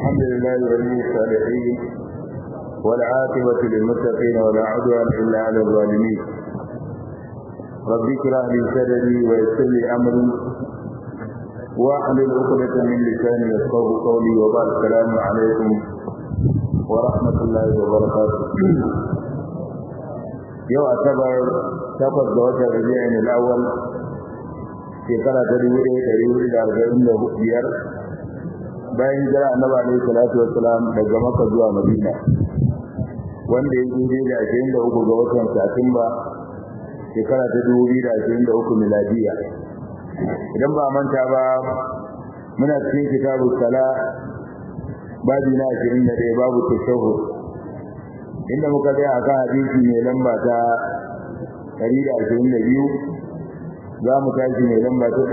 الحمد لله ولي الصالحين والعاقبة للمتقين ولا عدوان إلا على الظالمين رب اشرح لي صدري ويسر لي أمري واحلل عقدة من لساني يفقه قولي وبعد السلام عليكم ورحمة الله وبركاته yau asabar takwas ga watan rabi'in al-awwal shekara ta dubu ɗaya ɗari hudu da arba'in da biyar bayan jira annabi alaihi salatu wassalam daga maka zuwa madina wanda ya yi da ashirin da uku ga watan satumba shekara ta dubu biyu da ashirin da uku miladiya idan ba manta ba muna cikin kitabu sala babi na ashirin da ɗaya babu tashahhud inda muka tsaya akan hadisi mai lamba ta 122 za mu tashi mai lamba ta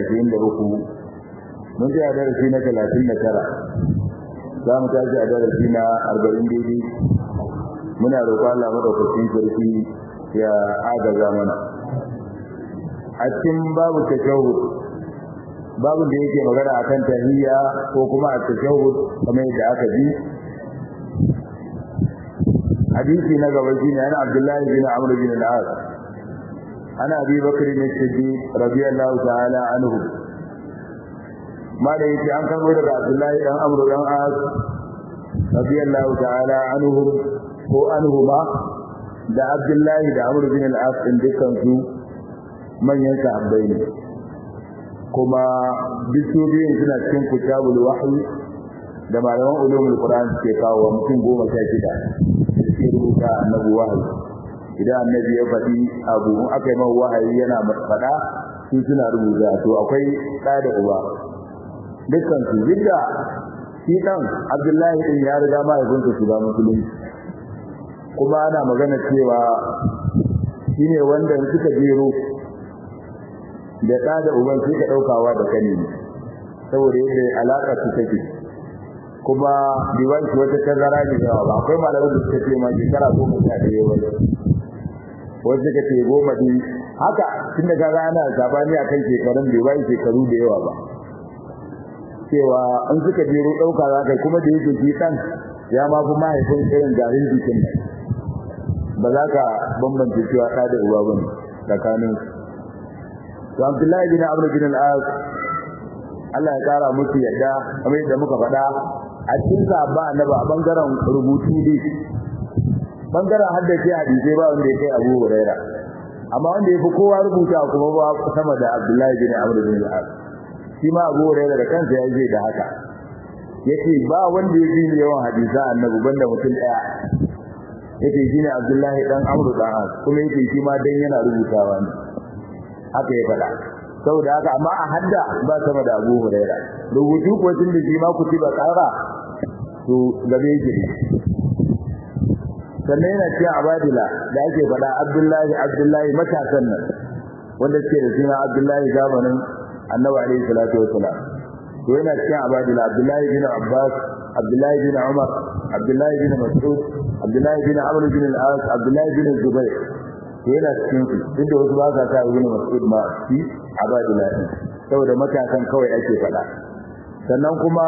123 mun tsaya darasi na 39 za mu tashi a darasi na 40 daidai muna roƙon Allah madaukakin sarki ya agaza mana a cikin babu tashahhud babu da yake magana akan tahiyya ko kuma a tashahhud kamar yadda aka ji حديث نقب الدين عن عبد الله بن عمرو بن العاص عن ابي بكر الصديق رضي الله تعالى عنه ما ليس عن كان عبد الله بن عمرو بن العاص رضي الله تعالى عنهم هو عنهما da Abdullahi da Amr bin al-As din dukkan su manyan sahabbai ne kuma bisu biyun suna cikin kitabul wahyi da malaman ulumul qur'an suke kawo mutum goma sha shida sai rubuta annabi wahayi idan annabi ya faɗi abu aka yi mawa wahayi yana faɗa su suna rubuta to akwai ɗa da uba dukkan su yadda shi ɗan abdullahi ɗin ya riga mahaifinsa su ba musulunci kuma ana magana cewa shine wanda suka jero da ɗa da uban suka ɗaukawa da kane saboda yadda alaƙa su take kuma device wata tazara ne yawa ba akwai malamin da suka ce ma shekara goma sha ɗaya wani wasu suka ce goma din haka tun da kaga ana sabani akan shekarun bai bai shekaru da yawa ba cewa an suka jero ɗauka za kai kuma da yake shi ɗan ya ma fi mahaifin irin garin jikin ba za ka bambance cewa ɗa da uba ba ne tsakanin to Abdullahi bin Amr bin al-As Allah ya kara musu yadda kamar yadda muka faɗa a cikin sahaba annabi a bangaren rubutu ne bangaren haddace hadisi ba wanda ya kai Abu Huraira amma wanda ya fi kowa rubuta kuma ba sama da Abdullahi bin Amr bin al-As shi ma Abu Huraira da kansa ya ce da haka yace ba wanda ya ji yawan hadisa annabi banda mutum daya yace shine Abdullahi dan Amr dan As kuma yace shi ma dan yana rubutawa ne haka ya faɗa saboda haka amma a hadda ba sama da Abu Huraira rubutu ko tun da shi ma ku ci ba tsara to gabe yake sannan yana cewa abadila da ake faɗa Abdullahi Abdullahi matasan nan wanda ke da suna Abdullahi zamanin Annabi alaihi salatu wasalam to yana cewa abadila Abdullahi bin Abbas Abdullahi bin Umar Abdullahi bin Mas'ud Abdullahi bin Amr bin al-As Abdullahi bin Zubair to yana cikin su duk da wasu ba sa sa ibn Mas'ud ma shi abadila din saboda matakan kawai ake faɗa sannan kuma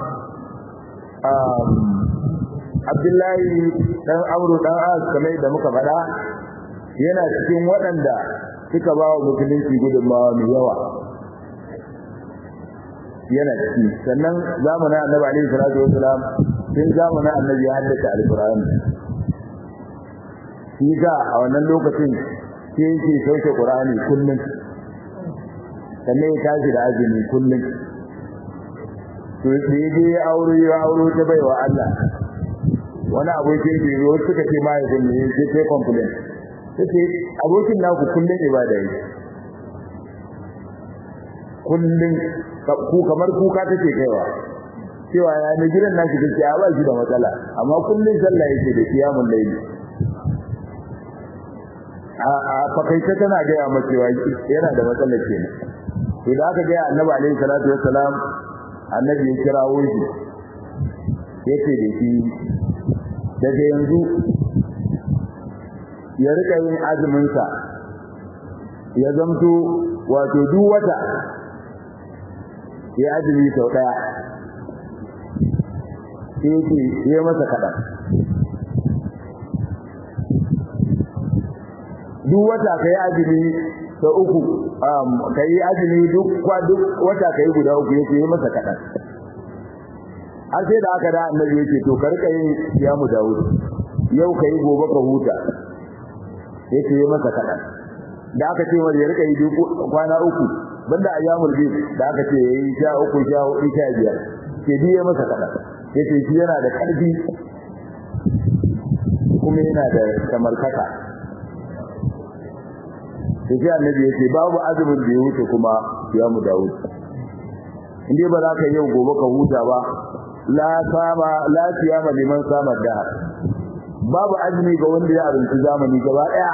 Abdullahi dan Amru dan As kamar da muka faɗa yana cikin waɗanda suka ba wa musulunci gudunmawa mai yawa yana ciki sannan zamanin Annabi alaihi salatu wasalam tun zamanin Annabi ya haddace Al-Qur'ani shi ga a wannan lokacin sai yake sauke Qur'ani kullum sannan ya tashi da azumi kullum to sai dai ya aure ya aure ta baiwa Allah wani abokin da yau suka ce mai da ne sai sai complain sai abokin naku kullum ibada yake kullum ku kamar kuka take kaiwa cewa ya ne gidan nashi take a ba shi da matsala amma kullum sallah yake da kiyamul layli a fakaita tana gaya masa cewa yana da matsalar kenan to da aka ga annabi alaihi salatu wassalam annabi ya kirawo shi yace da shi daga yanzu ya rika yin azumin sa ya zamto wato duk wata ya azumi sau daya sai yake yi masa kaɗan duk wata ka yi azumi ta uku ka yi azumi duk wata ka yi guda uku yake yi masa kaɗan har sai da aka da annabi yake to ka rika yin siyamu dawud yau ka yi gobe ka huta yake yi masa kaɗan da aka ce wani ya rika yi kwana uku banda ayyamul bid da aka ce yayi sha uku sha hudu sha biyar ke biye masa kaɗan yace shi yana da ƙarfi kuma yana da samarkaka sai sai annabi yace babu azumin da ya wuce kuma ya mu dawo inde ba za ka yau gobe ka huta ba la sama la siyama liman sama da babu azumi ga wanda ya abinci zamani gaba daya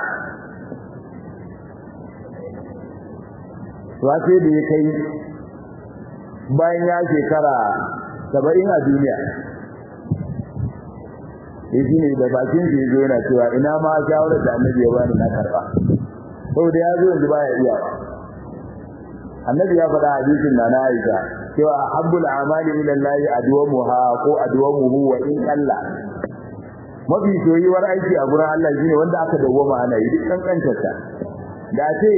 to sai da ya kai bayan ya shekara saba'in a duniya ya shi ne da bakin shi zo yana cewa ina ma shawarar da annabi ya bani na karba saboda ya zo yanzu baya iya annabi ya faɗa hadisin na na aisha cewa habbul amali ila allahi adwamuha ko adwamuhu wa in Allah mafi soyuwar aiki a gurin Allah shine wanda aka dawwama ana yi duk kankantar ta da ce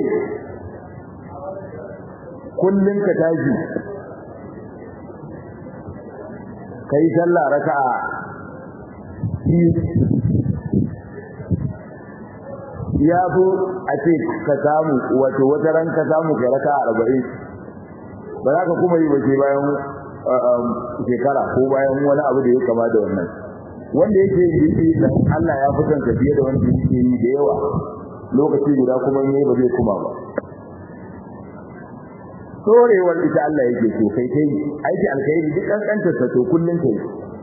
kullun ka tashi kai sallah raka'a ya fi a ce ka samu wato wata ran ka samu ka raka arba'in ba za ka kuma yi wace bayan shekara ko bayan wani abu da ya kama da wannan wanda yake yi dan Allah ya fi kanka fiye da wanda yake yi da yawa lokaci guda kuma ne ba zai kuma ba sorewar ita Allah yake so kai kai aiki alkhairi duk kankantar sa to kullun kai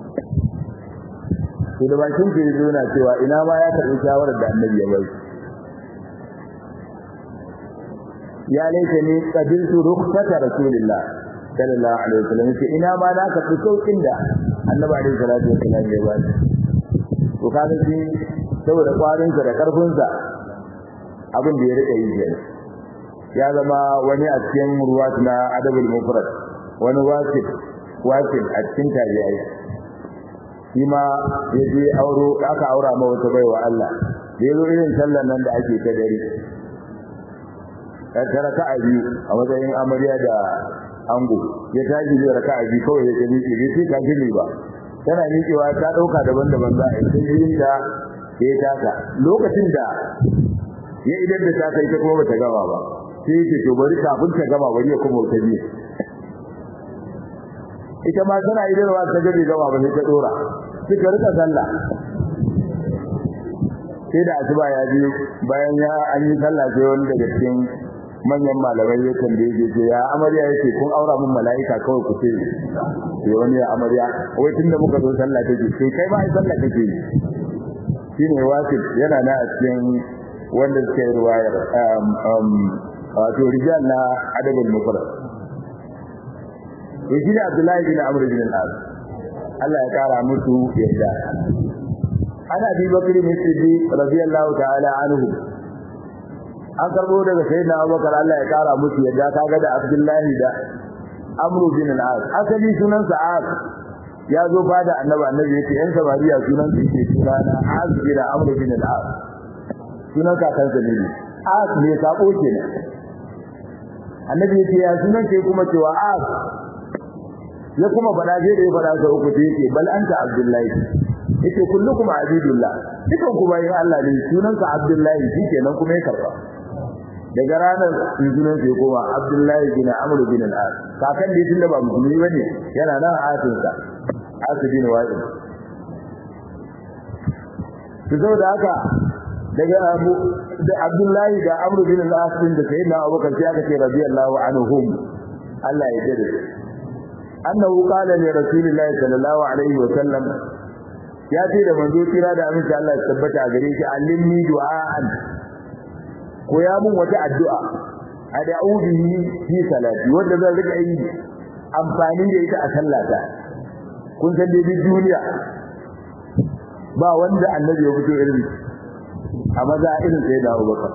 to da bakin ke zo na cewa ina ma ya karbi shawarar da annabi ya bai ya laita ni qabiltu rukhsata rasulillah sallallahu alaihi wasallam ce ina ma na karbi saukin da annabi alaihi salatu wasallam ya bai to kaga shi saboda kwarin sa da karfin sa abin da ya rika yi kenan ya zama wani a cikin ruwat na adabul mufrad wani wasif wasif a cikin tabi'ai shi ma ya je auro aka aura ma wata baiwa Allah da yazo irin sallar nan da ake ta dare ta raka'a biyu a matsayin amarya da ango ya tashi da raka'a biyu kawai ya gani ce bai ka gini ba tana miƙewa ta dauka daban-daban za a yi sai yin da ya taka lokacin da ya idan da ta kai ta kuma bata gama ba sai yake to bari kafin ta gama bari ya kuma ta biyu ita ma tana idarwa ta gabe gama ba sai ta dora suka rika sallah sai da asuba ya ji bayan ya an yi sallah sai wani daga cikin manyan malamai ya tambaye shi ce ya amarya yake kun aura mun mala'ika kawai ku ce sai wani ya amarya wai tunda muka zo sallah take sai kai ba ai sallah kake yi shine wasif yana na a cikin wanda suke ruwayar wato rijal na adabul mufrad yaji da Abdullahi bin Amr bin al-As Allah ya kara musu yadda ana bi bakr bin Siddiq radiyallahu ta'ala anhu an karbo daga sayyidina Abubakar Allah ya kara musu yadda kaga da Abdullahi da Amr bin al-As asali sunan sa As ya zo fada annabi annabi yace yan samariya sunan su yake sunana Az bin Amr bin al-As sunan kakansa ne As ne sako kenan annabi yace ya sunan ke kuma cewa As ya kuma fada je da ya fada sa uku sai yake bal anta abdullahi yace kullukum abidullah dukan ku bayin Allah ne sunan sa abdullahi shikenan kuma ya karba daga ranar sunan sai kuma abdullahi bin amr bin al-as kakan da tunda ba musulmi bane yana nan asin sa asibin wa'id to saboda haka daga abu da abdullahi da amr bin al-as din da sayyidina abubakar sai aka ce radiyallahu anhum Allah ya jade annahu qala li rasulillahi sallallahu alaihi wa sallam ya ce da manzo kira da aminci Allah ya tabbata a gare shi allimni du'aan ko ya mun wata addu'a ad'u bihi fi salati wanda zan rika yi amfani da ita a sallata kun san dai duniya ba wanda annabi ya fito irin a maza irin sai da Abubakar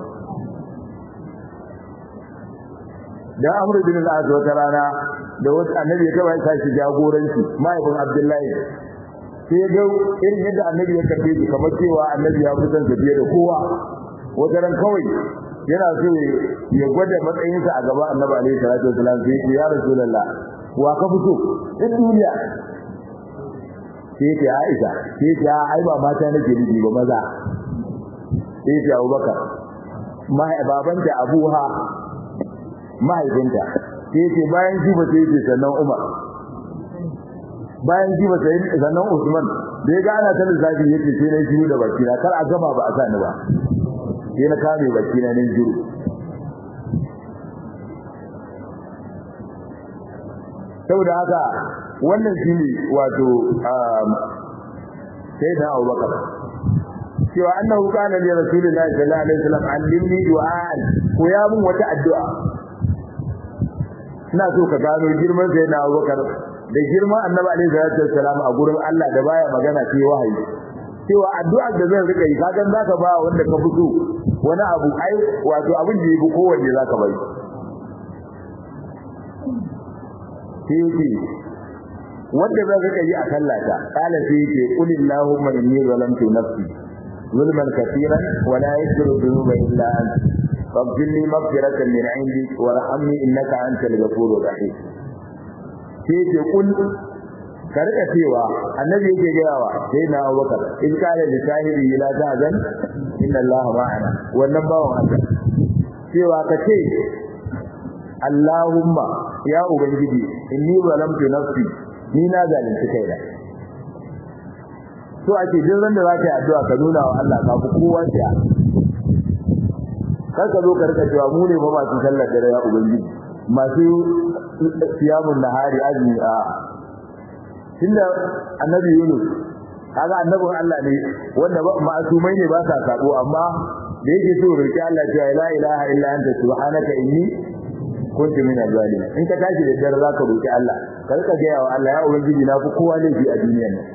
da Amr bin al-As wata rana da wasu annabi ya taba sa shi jagoranci mahaifin Abdullahi sai ya ga irin yadda annabi ya karbe shi kamar cewa annabi ya fi son fiye da kowa wata ran kawai yana so ya gwada matsayinsa a gaban annabi alaihi salatu wasalam sai ya ya rasulullah wa ka fito in duniya sai ya Aisha sai ya ai ba mata nake nufi ba maza sai ya Abubakar mai babanta Abuha mahaifinta sai ya bayan shi ba sai ya sannan Umar bayan shi ba sai sannan Usman da ya ga ana ta lissafi yake sai na shiru da baki na kar a gama ba a sani ba sai na kame baki na nan shiru saboda haka wannan shine wato sai da Abubakar cewa annahu kana li rasulillahi sallallahu alaihi wasallam allimni du'an ko ya mun wata addu'a ina so ka gano girman sai na Abubakar da girman Annabi alaihi salatu wasallam a gurin Allah da baya magana sai wahayi cewa addu'a da zan rika yi kagan zaka ba wanda ka fito wani abu ai wato abin da yake kowanne zaka bai sai yake wanda zan rika yi a sallata kala sai yake qul illahumma inni zalamtu nafsi zulman katiran wa la yaghfiru dhunuba illa anta faghfir li maghfiratan min 'indik warhamni innaka antal ghafurur rahim sai yake qul ka rika cewa annabi yake gayawa sai na Abubakar in kana da shahidi la ta'zan inna allaha ma'ana wannan bawon Allah cewa ka ce Allahumma ya ubangiji inni zalamtu nafsi ni na zalunci kaina to ake duk ran da za ka yi addu'a ka nuna wa Allah ka fi kowa tsaya kar ka zo ka rika cewa mu ne ba masu sallar dare ya ubangiji masu siyamun nahari azumi a tunda annabi Yunus kaga annabin Allah ne wanda ma'asumai ne ba sa sabo amma da yake so roki Allah cewa la ilaha illa anta subhanaka inni kuntu min al-zalimin in ka tashi da dare zaka roki Allah ka rika ga yawa Allah ya ubangiji na fi kowa laifi a duniyar nan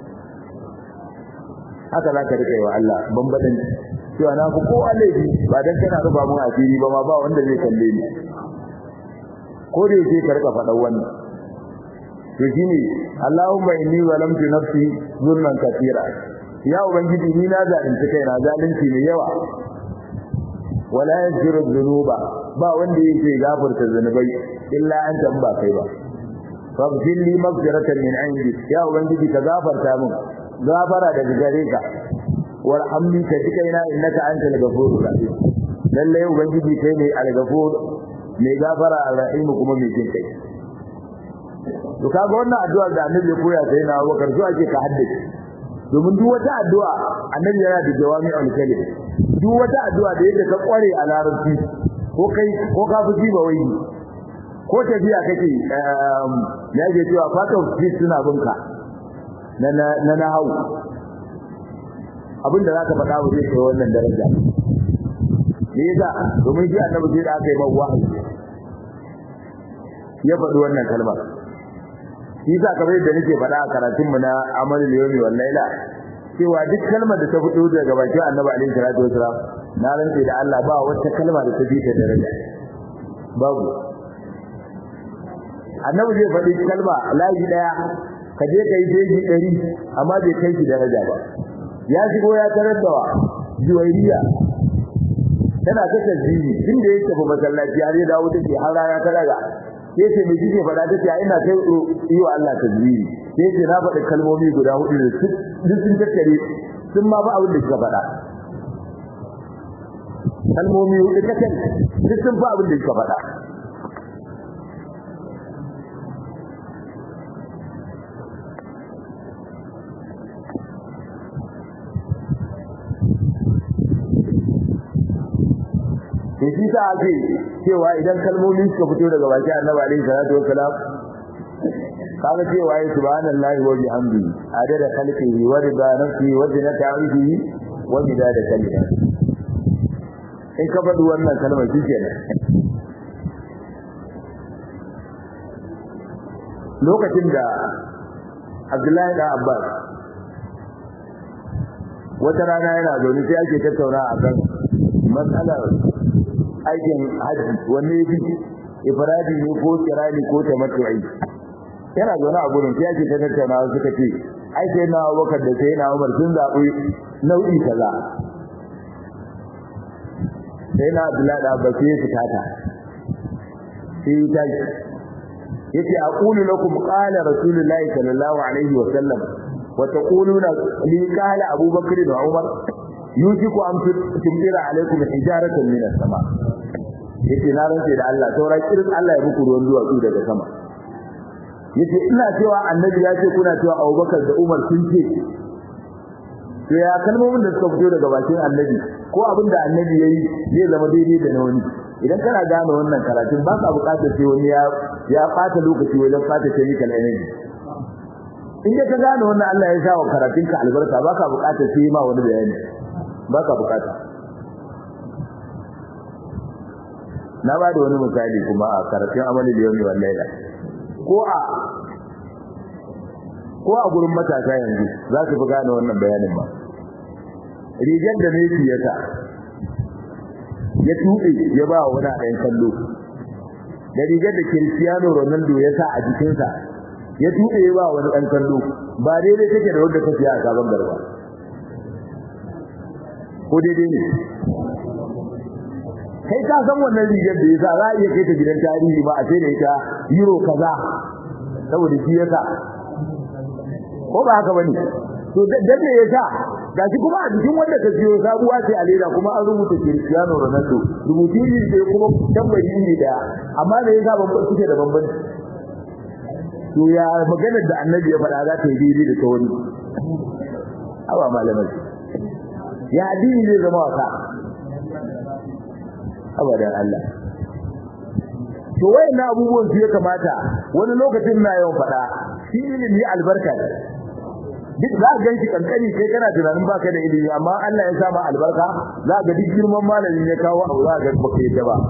haka zaka rika yi wa Allah bambadan cewa na fi kowa laifi ba dan kana ruba mun asiri ba ma ba wanda zai kalle ni ko da yake ka rika faɗan wannan to shine Allahumma inni zalamtu nafsi zulman katira ya ubangiji ni na zalunci kaina zalunci mai yawa wala yaghfiru dhunuba ba wanda yake gafarta zunubai illa anta ba kai ba faghfir li maghfiratan min indi ya ubangiji ka gafarta min gafara daga gare ka warhamni ka ji kaina innaka antal ghafurur rahim lalle ubangiji kai ne al-ghafur mai gafara al-rahim kuma mai jin kai to kaga wannan addu'a da annabi ya koya sai na Abubakar zuwa ke ka haddace domin duk wata addu'a annabi yana da jawami al-kalim duk wata addu'a da yake ka kware a larabci ko kai ko ka fi ba wai ko tafiya kake um ya je cewa part of this suna binka na na na hau abinda zaka faɗa ba zai kai wannan daraja me yasa domin shi annabi sai da aka yi mawa ya faɗi wannan kalmar shi yasa kamar yadda nake faɗa a karatun mu na amalul yawmi wal laila cewa duk kalmar da ta fito daga bakin annabi alaihi salatu wasalam na rantse da Allah ba wata kalma da ta fi ta daraja babu annabi zai faɗi kalma layi daya ka je kai jeji ɗari amma bai kai shi daraja ba ya shigo ya tarar da wa juwairiya tana ta tasbihi tunda ya tafi masallaci har ya dawo take har rana ta daga sai ce me kike faɗa take ina kai yi wa Allah tasbihi sai ce na faɗi kalmomi guda hudu da duk sun tattare sun ma ba abin da kika faɗa kalmomi hudu kacal duk sun fa abin da kika faɗa to shi ta ake cewa idan kalmomi suka fito daga baki annabi alaihi salatu wassalam kaga cewa ya subhanallahi wa bihamdihi adada khalqihi wa rida nafsihi wa zinata arshihi wa midada kalimati in ka faɗi wannan kalmar shi kenan lokacin da Abdullahi da Abbas wata rana yana zaune sai ake tattauna akan matsalar aikin haji wanne ya fi ifradi ne ko kirani ko tamattu'i yana zaune a gurin sai ake tattauna suka ce ai sai na Abubakar da sai na Umar sun zabi nau'i kaza sai na Abdullahi da Abbas sai fita ta sai ta yace aqulu lakum qala rasulullahi sallallahu alaihi wa sallam wa taquluna li qala abubakar da umar yusiku am tumdira alaikum hijaratan min as-sama yace na rantsa da Allah saura kirin Allah ya muku ruwan duwatsu daga sama yace ina cewa annabi ya ce kuna cewa abubakar da umar sun ce to ya kalmomin da suka fito daga bakin annabi ko abin da annabi yayi zai zama daidai da na wani idan kana gane wannan karatun ba ka buƙatar sai wani ya ya fata lokaci wajen fata chemical energy in ka gane wannan Allah ya sa wa karatun ka albarka ba ka buƙatar sai ma wani bayani ba ka buƙata na ba da wani misali kuma a karatun amali da yau wallahi ko a ko a gurin matasa yanzu za su fi gane wannan bayanin ba rigar da Messi ya sa ya tuɓe ya ba wa wani ɗayan kallo da rigar da Cristiano Ronaldo ya sa a jikinsa ya tuɓe ya ba wa wani ɗan kallo ba daidai take da wanda ta siya a sabon garba ko daidai ne kai ka san wannan rigar da ya sa za a iya kai ta gidan tarihi ba a sai da ita euro kaza saboda shi ya sa ko ba haka bane to da me ya sa gashi kuma a jikin wanda ka siyo sabuwa ce a leda kuma an rubuta Cristiano Ronaldo rubutu ne sai kuma tambari ne da amma da yasa ban suke da bambanci to ya maganar da Annabi ya faɗa za ta yi daidai da ta wani awa malamai ya addini zai zama wasa abadan Allah to wayannan abubuwan su ya kamata wani lokacin na yawan faɗa shi ilimi albarka ne duk za ka ganshi kankani kai kana tunanin baka da ilimi amma Allah ya sa ma albarka za ka duk girman malamin ya kawo abu za ka baka yadda ba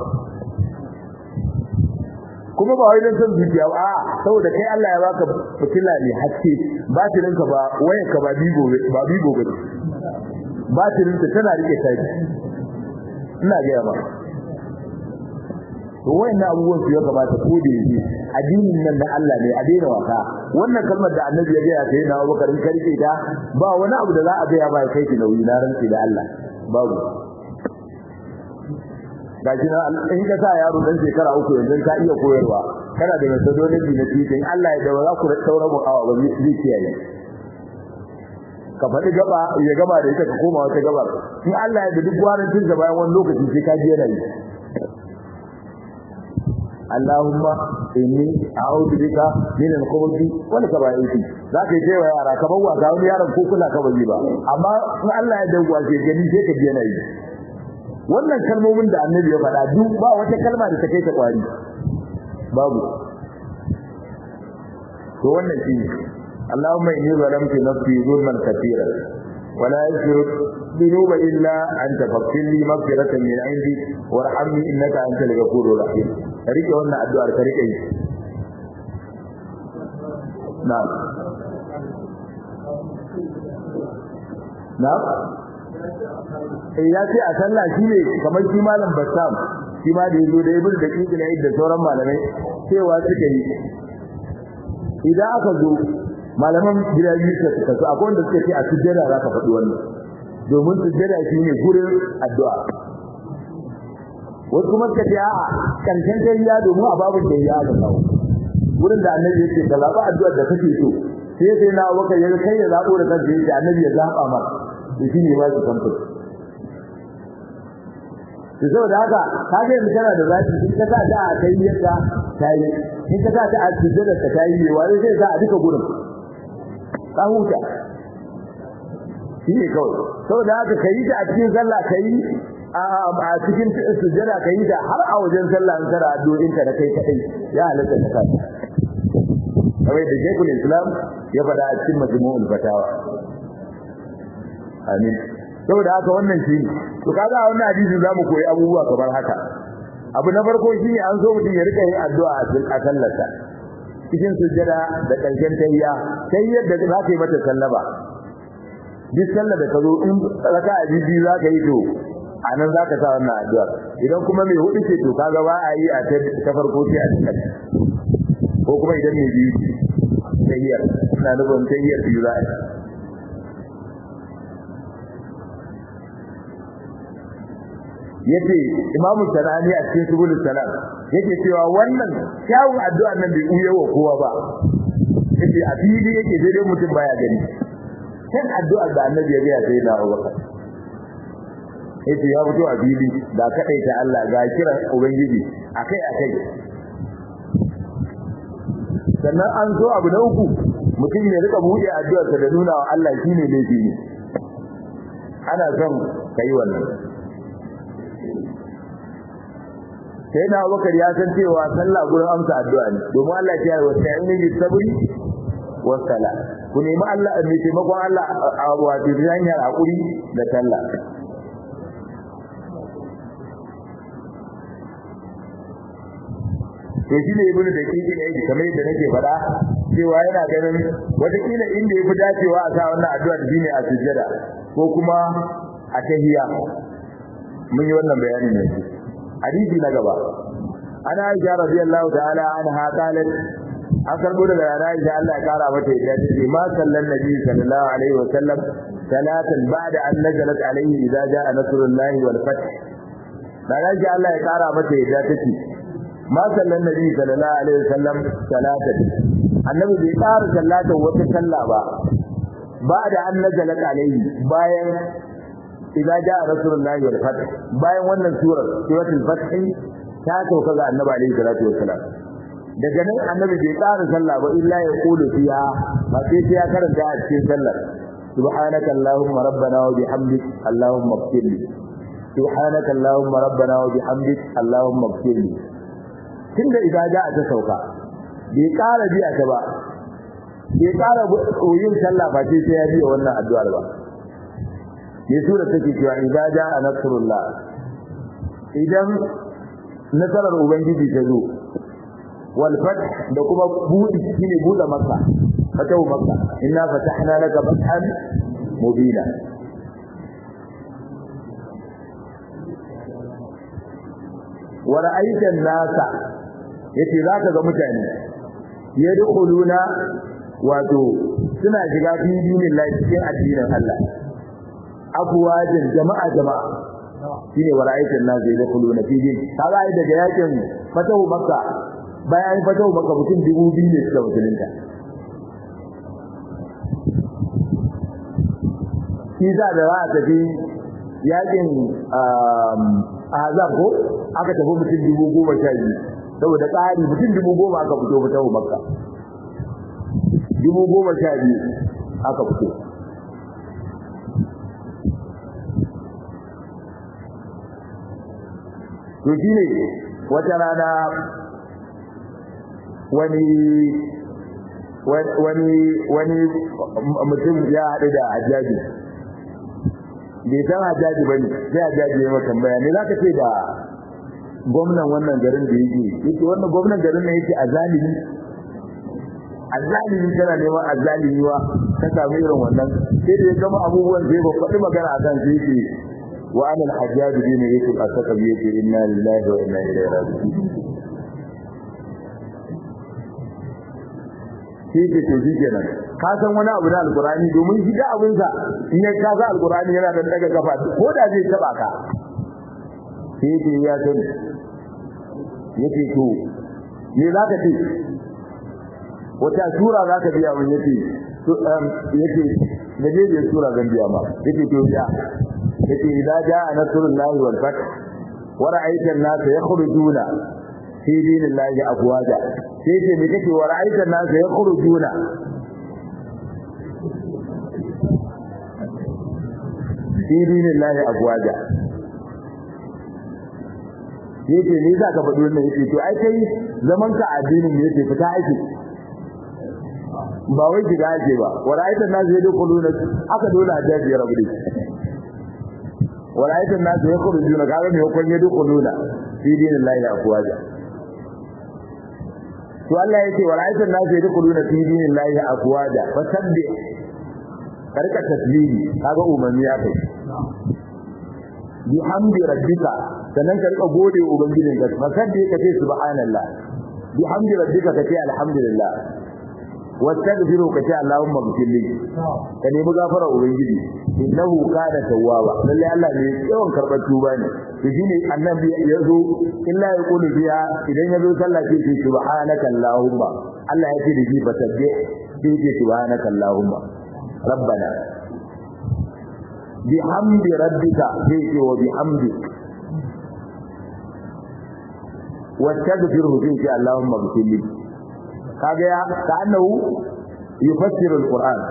kuma ba wai dan san zuciya ba a saboda kai Allah ya baka fitila ne haske batirin ka ba wayar ka ba bigo ba bigo ba batirin ta tana rike taji ina ga ba to wayannan abubuwan su ya kamata ko da yake addinin nan da Allah ne a daina wasa wannan kalmar da annabi ya gaya sai na Abubakar in karke ta ba wani abu da za a gaya ba kai ki nauyi na ranci da Allah babu gashi na in ka sa yaro dan shekara uku yanzu ka iya koyarwa kana da methodology na teaching Allah ya dawo za ku taura mu awa ba zai kiyaye ka faɗi gaba ya gaba da ita ka koma wata gabar in Allah ya da duk gwarancin sa bayan wani lokaci sai ka ji yana yi Allahumma inni a'udhu bika min al-khubuthi wal kaba'ith zaka yi cewa yara ka bawa ga wani yaron ko kula ka bazi ba amma in Allah ya dangwa sai gani sai ka biya nayi wannan kalmomin da annabi ya faɗa duk ba wata kalma da ta kai ta kwari babu to wannan shi Allahumma inni zalamtu nafsi zulman katira ولا يغفر الذنوب الا انت فاغفر لي مغفرة من عندك وارحمني انك انت الغفور الرحيم rike wannan addu'ar ka rike yi na'am na'am eh ya ce a sallah shi ne kamar shi malam bassam shi ma da yazo da ibnu da kikila da sauran malamai cewa suka yi idan aka zo malaman gida biyu suka kasu akwai wanda suka ce a sujjada za ka faɗi wannan domin sujjada shi ne gurin addu'a wasu kuma suka ce a'a karshen tariya domin a babu tariya da kawo gurin da annabi yake ka zaɓa addu'ar da kake so sai sai na waka ya kai ya zaɓo da kansa yake annabi ya zaɓa ma da shi ne ba su kamfur to saboda haka ka ga yanzu kana da zaki in ka sa ta a kai yadda ta yi in ka sa ta a sujjada ta yi ne wani zai sa a duka gurin ka huta shi ne kawai saboda haka ka yi ta a cikin sallah ka yi a cikin sujjada ka yi ta har a wajen sallah in kana addu'o'in ka da kai kadai ya halatta ta kai kamar da Sheikhul Islam ya faɗa a cikin Majmu'ul Fatawa amin saboda haka wannan shi to kaga a wannan hadisi zamu koyi abubuwa kamar haka abu na farko shine an so mutum ya rika yin addu'a a sallarsa cikin sujjada da ƙarshen tayya tayyar da za ka yi mata sallaba duk sallar da ka zo in raka a bibi za ka yi to a nan za ka sa wannan addu'a idan kuma mai hudu ce to kaga ba a yi a ta farko sai a cikin ko kuma idan mai biyu tahiyar ina nufin tahiyar biyu za a yace imamu sanani a cikin subul salam yake cewa wannan kyawun addu'a nan bai uye wa kowa ba yace a fili yake dai mutum baya gani kan addu'a da annabi ya ga sai da Abubakar yace ya fito a fili da kadaita Allah ga kiran ubangiji akai akai sannan an zo abu na uku mutum ya rika buɗe addu'arsa da nuna wa Allah shine laifi ne ana son kai wannan sai na Abubakar ya san cewa sallah gurin amsa addu'a ne domin Allah ya ce wa ta'inu bis sabri was sala ku nemi Allah ne taimakon Allah a wato hanyar hakuri da sallah to shi ne ibnu da kike ne yake kamar yadda nake faɗa cewa yana ganin watakila inda yafi dacewa a sa wannan addu'a shine a sujjada ko kuma a tahiyya mun yi wannan bayanin ne hadisi na gaba ana aisha radiyallahu ta'ala anha qalat an karbo daga yana aisha Allah ya kara mata yadda take ma sallan nabi sallallahu alaihi wa sallam salatan ba'da an nazalat alaihi idza jaa nasrullahi wal fath dan aisha Allah ya kara mata yadda take ma sallan nabi sallallahu alaihi wa sallam salatan annabi bai kara sallata wata sallah ba ba'da an nazalat alaihi bayan idza jaa rasulullahi wal fath bayan wannan surar suratul fath ta sauka ga annabi alaihi salatu wassalam daga nan annabi bai ƙara sallah ba illa ya kulu fiha ba sai ya karanta a cikin sallar subhanaka allahumma rabbana wa bihamdik allahumma ighfirli subhanaka allahumma rabbana wa bihamdik allahumma ighfirli tunda idza jaa ta sauka bai ƙara biya ta ba bai ƙara yin sallah ba sai ya biya wannan addu'ar ba ne sura take cewa idza jaa nasrullah idan nasarar ubangiji ta zo wal fath da kuma budi shine buɗe makka fatahu makka inna fatahna laka fathan mubina wa ra'aita an-nasa yace zaka ga mutane yadkhuluna wato suna shiga fi dinillahi cikin addinin Allah afwajin jama'a jama'a shine wara'aitan nas da yadkhuluna fi din kaga ai daga yakin fatahu makka bayan fatahu makka mutum dubu biyu ne suka musulunta shi za da za a tafi yakin azab ko aka tafi mutum dubu goma sha biyu saboda tsari mutum dubu goma aka fito fatahu makka dubu goma sha biyu aka fito to shine wata rana wani wani wani mutum ya haɗu da hajjaji bai san hajjaji bane sai hajjaji ya maka tambaya ne zaka ce da gwamnan wannan garin da yake yake wannan gwamnan garin ne yake azalimi azalimi kana neman azalimi wa ka samu irin wannan sai da ya gama abubuwan sai ba faɗi magana akan sai yake وأنا الحجاج بن يوسف الثقفي إنا لله وإنا إليه راجعون shi ke to shi kenan ka san wani abu na alkurani domin shi da abin sa in ya kaza alkurani yana da daga kafa ko da zai taba ka sai ke ya sani yace to me zaka ce wata sura zaka biya mun yace to yace da je sura zan biya ma yace to biya yace idza jaa nasrullahi wal fath wa ra'aita an-nas yakhrujuna fi dinillahi afwaja sai ce me kake wa ra'aita an-nas yakhrujuna fi dinillahi afwaja yace ne za ka faɗi wannan yace to ai kai zaman ka addinin ne yace fita aiki ba wai shiga ake ba wa ra'aita an-nas yadkhuluna aka dole a jaji rabu dai ورأيت الناس يخرجون قالوا يكون يدخلون في دين الله أفواجا to Allah yake wara'ayta an-nas yadkhuluna fi dinillahi afwaja fasabbih karka tasbihi kaga umarni ya kai bihamdi rabbika sannan ka rika gode ubangijin ka fasabbih ka ce subhanallah bihamdi rabbika ka ce alhamdulillah wastaghfiru ka ce Allahumma ghfirli ka nemi gafara ubangiji innahu kana tawwaba lalle Allah ne yawan karbar tuba ne to shine annabi ya zo illa ya kulu biya idan ya zo sallah sai ce subhanaka Allahumma Allah ya ce da shi fatabbi sai ce subhanaka Allahumma rabbana bihamdi rabbika sai ce wa bihamdi wastaghfiruhu sai ce Allahumma ghfirli kaga ya ka annahu yufassiru alquran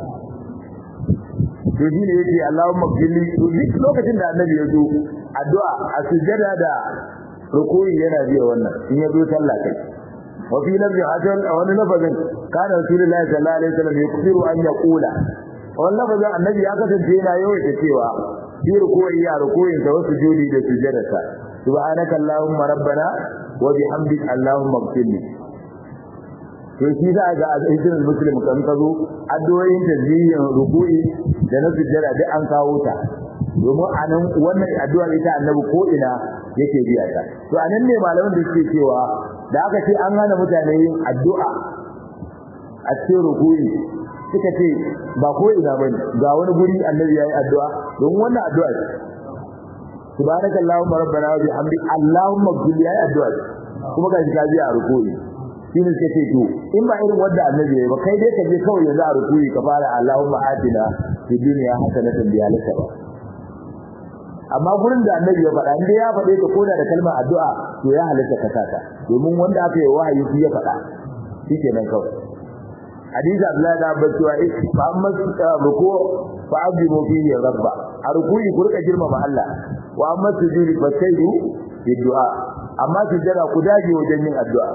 to shine yace Allahumma ghfirli duk lokacin da annabi ya zo addu'a a sujjada da rukuyi yana biya wannan in ya zo sallah kai wa fi lafzi hadan a wani lafazin kana rasulullahi sallallahu alaihi wasallam yakfiru an yaqula wannan lafazin annabi ya kasance yana yawaita cewa fi rukuyi ya rukuyin sa wasu judi da sujjadarsa subhanaka allahumma rabbana wa bihamdika allahumma ighfirli to shi za ga hadisin muslim kan kazo addu'o'in tasbihin ruku'i da na sujjada duk an kawo ta domin anan wannan addu'a ita annabi ko ina yake biya ta to anan ne malaman da suke cewa da aka ce an hana mutane yin addu'a a cikin ruku'i suka ce ba ko ina bane ga wani guri annabi yayi addu'a don wannan addu'a ce subhanaka allahumma rabbana wa bihamdik allahumma ghfir yayi addu'a kuma ga shi ka biya a ruku'i shine sai ce to in ba irin wanda annabi yayi ba kai dai ka je kawai yanzu a ruku'i ka fara allahumma atina fid dunya hasanatan bi alaka ba amma gurin da annabi ya faɗa inda ya faɗe ta koda da kalmar addu'a to ya halitta ka saka domin wanda aka yi wahayi shi ya faɗa shikenan kawai hadisi Abdullahi da Abbas cewa eh fa amma ruku fa azimu fihi rabba a ruku'i ku rika girmama Allah wa amma sujudi fa sayyu bi du'a amma sujada ku dage wajen yin addu'a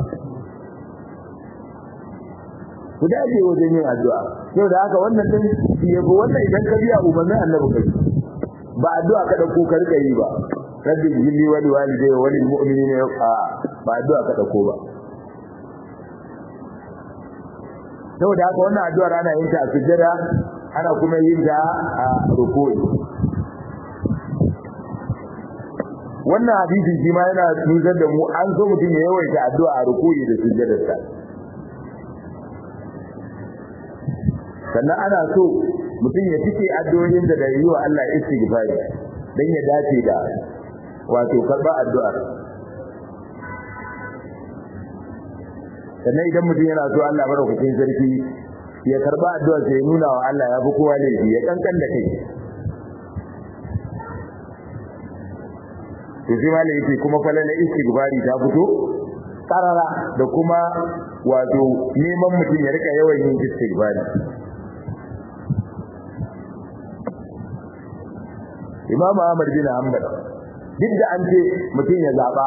ku dage wajen yin addu'a saboda haka wannan din shi yabo wannan idan ka biya umarnin Annabi kai ba addu'a ka dauko ka rika yi ba rabbi jilli wali walidayya wal mu'minina a ba addu'a ka dauko ba saboda haka wannan addu'ar ana yin ta a sujjada ana kuma yin ta a ruku'i wannan hadisin shi ma yana nusar da mu an so mutum ya yawaita addu'a a ruku'i da sujjadarsa sannan ana so mutum ya fice addu'o'in da da yi wa Allah istighfari dan ya dace da wato karba addu'ar sannan idan mutum yana so Allah madaukakin sarki ya karba addu'ar sai ya nuna wa Allah ya fi kowa ne ya kankan da kai to sai malai yake kuma falala istighfari ta fito karara da kuma wato neman mutum ya rika yawan yin istighfari Imam Ahmad bin Hanbal duk da an ce mutum ya zaba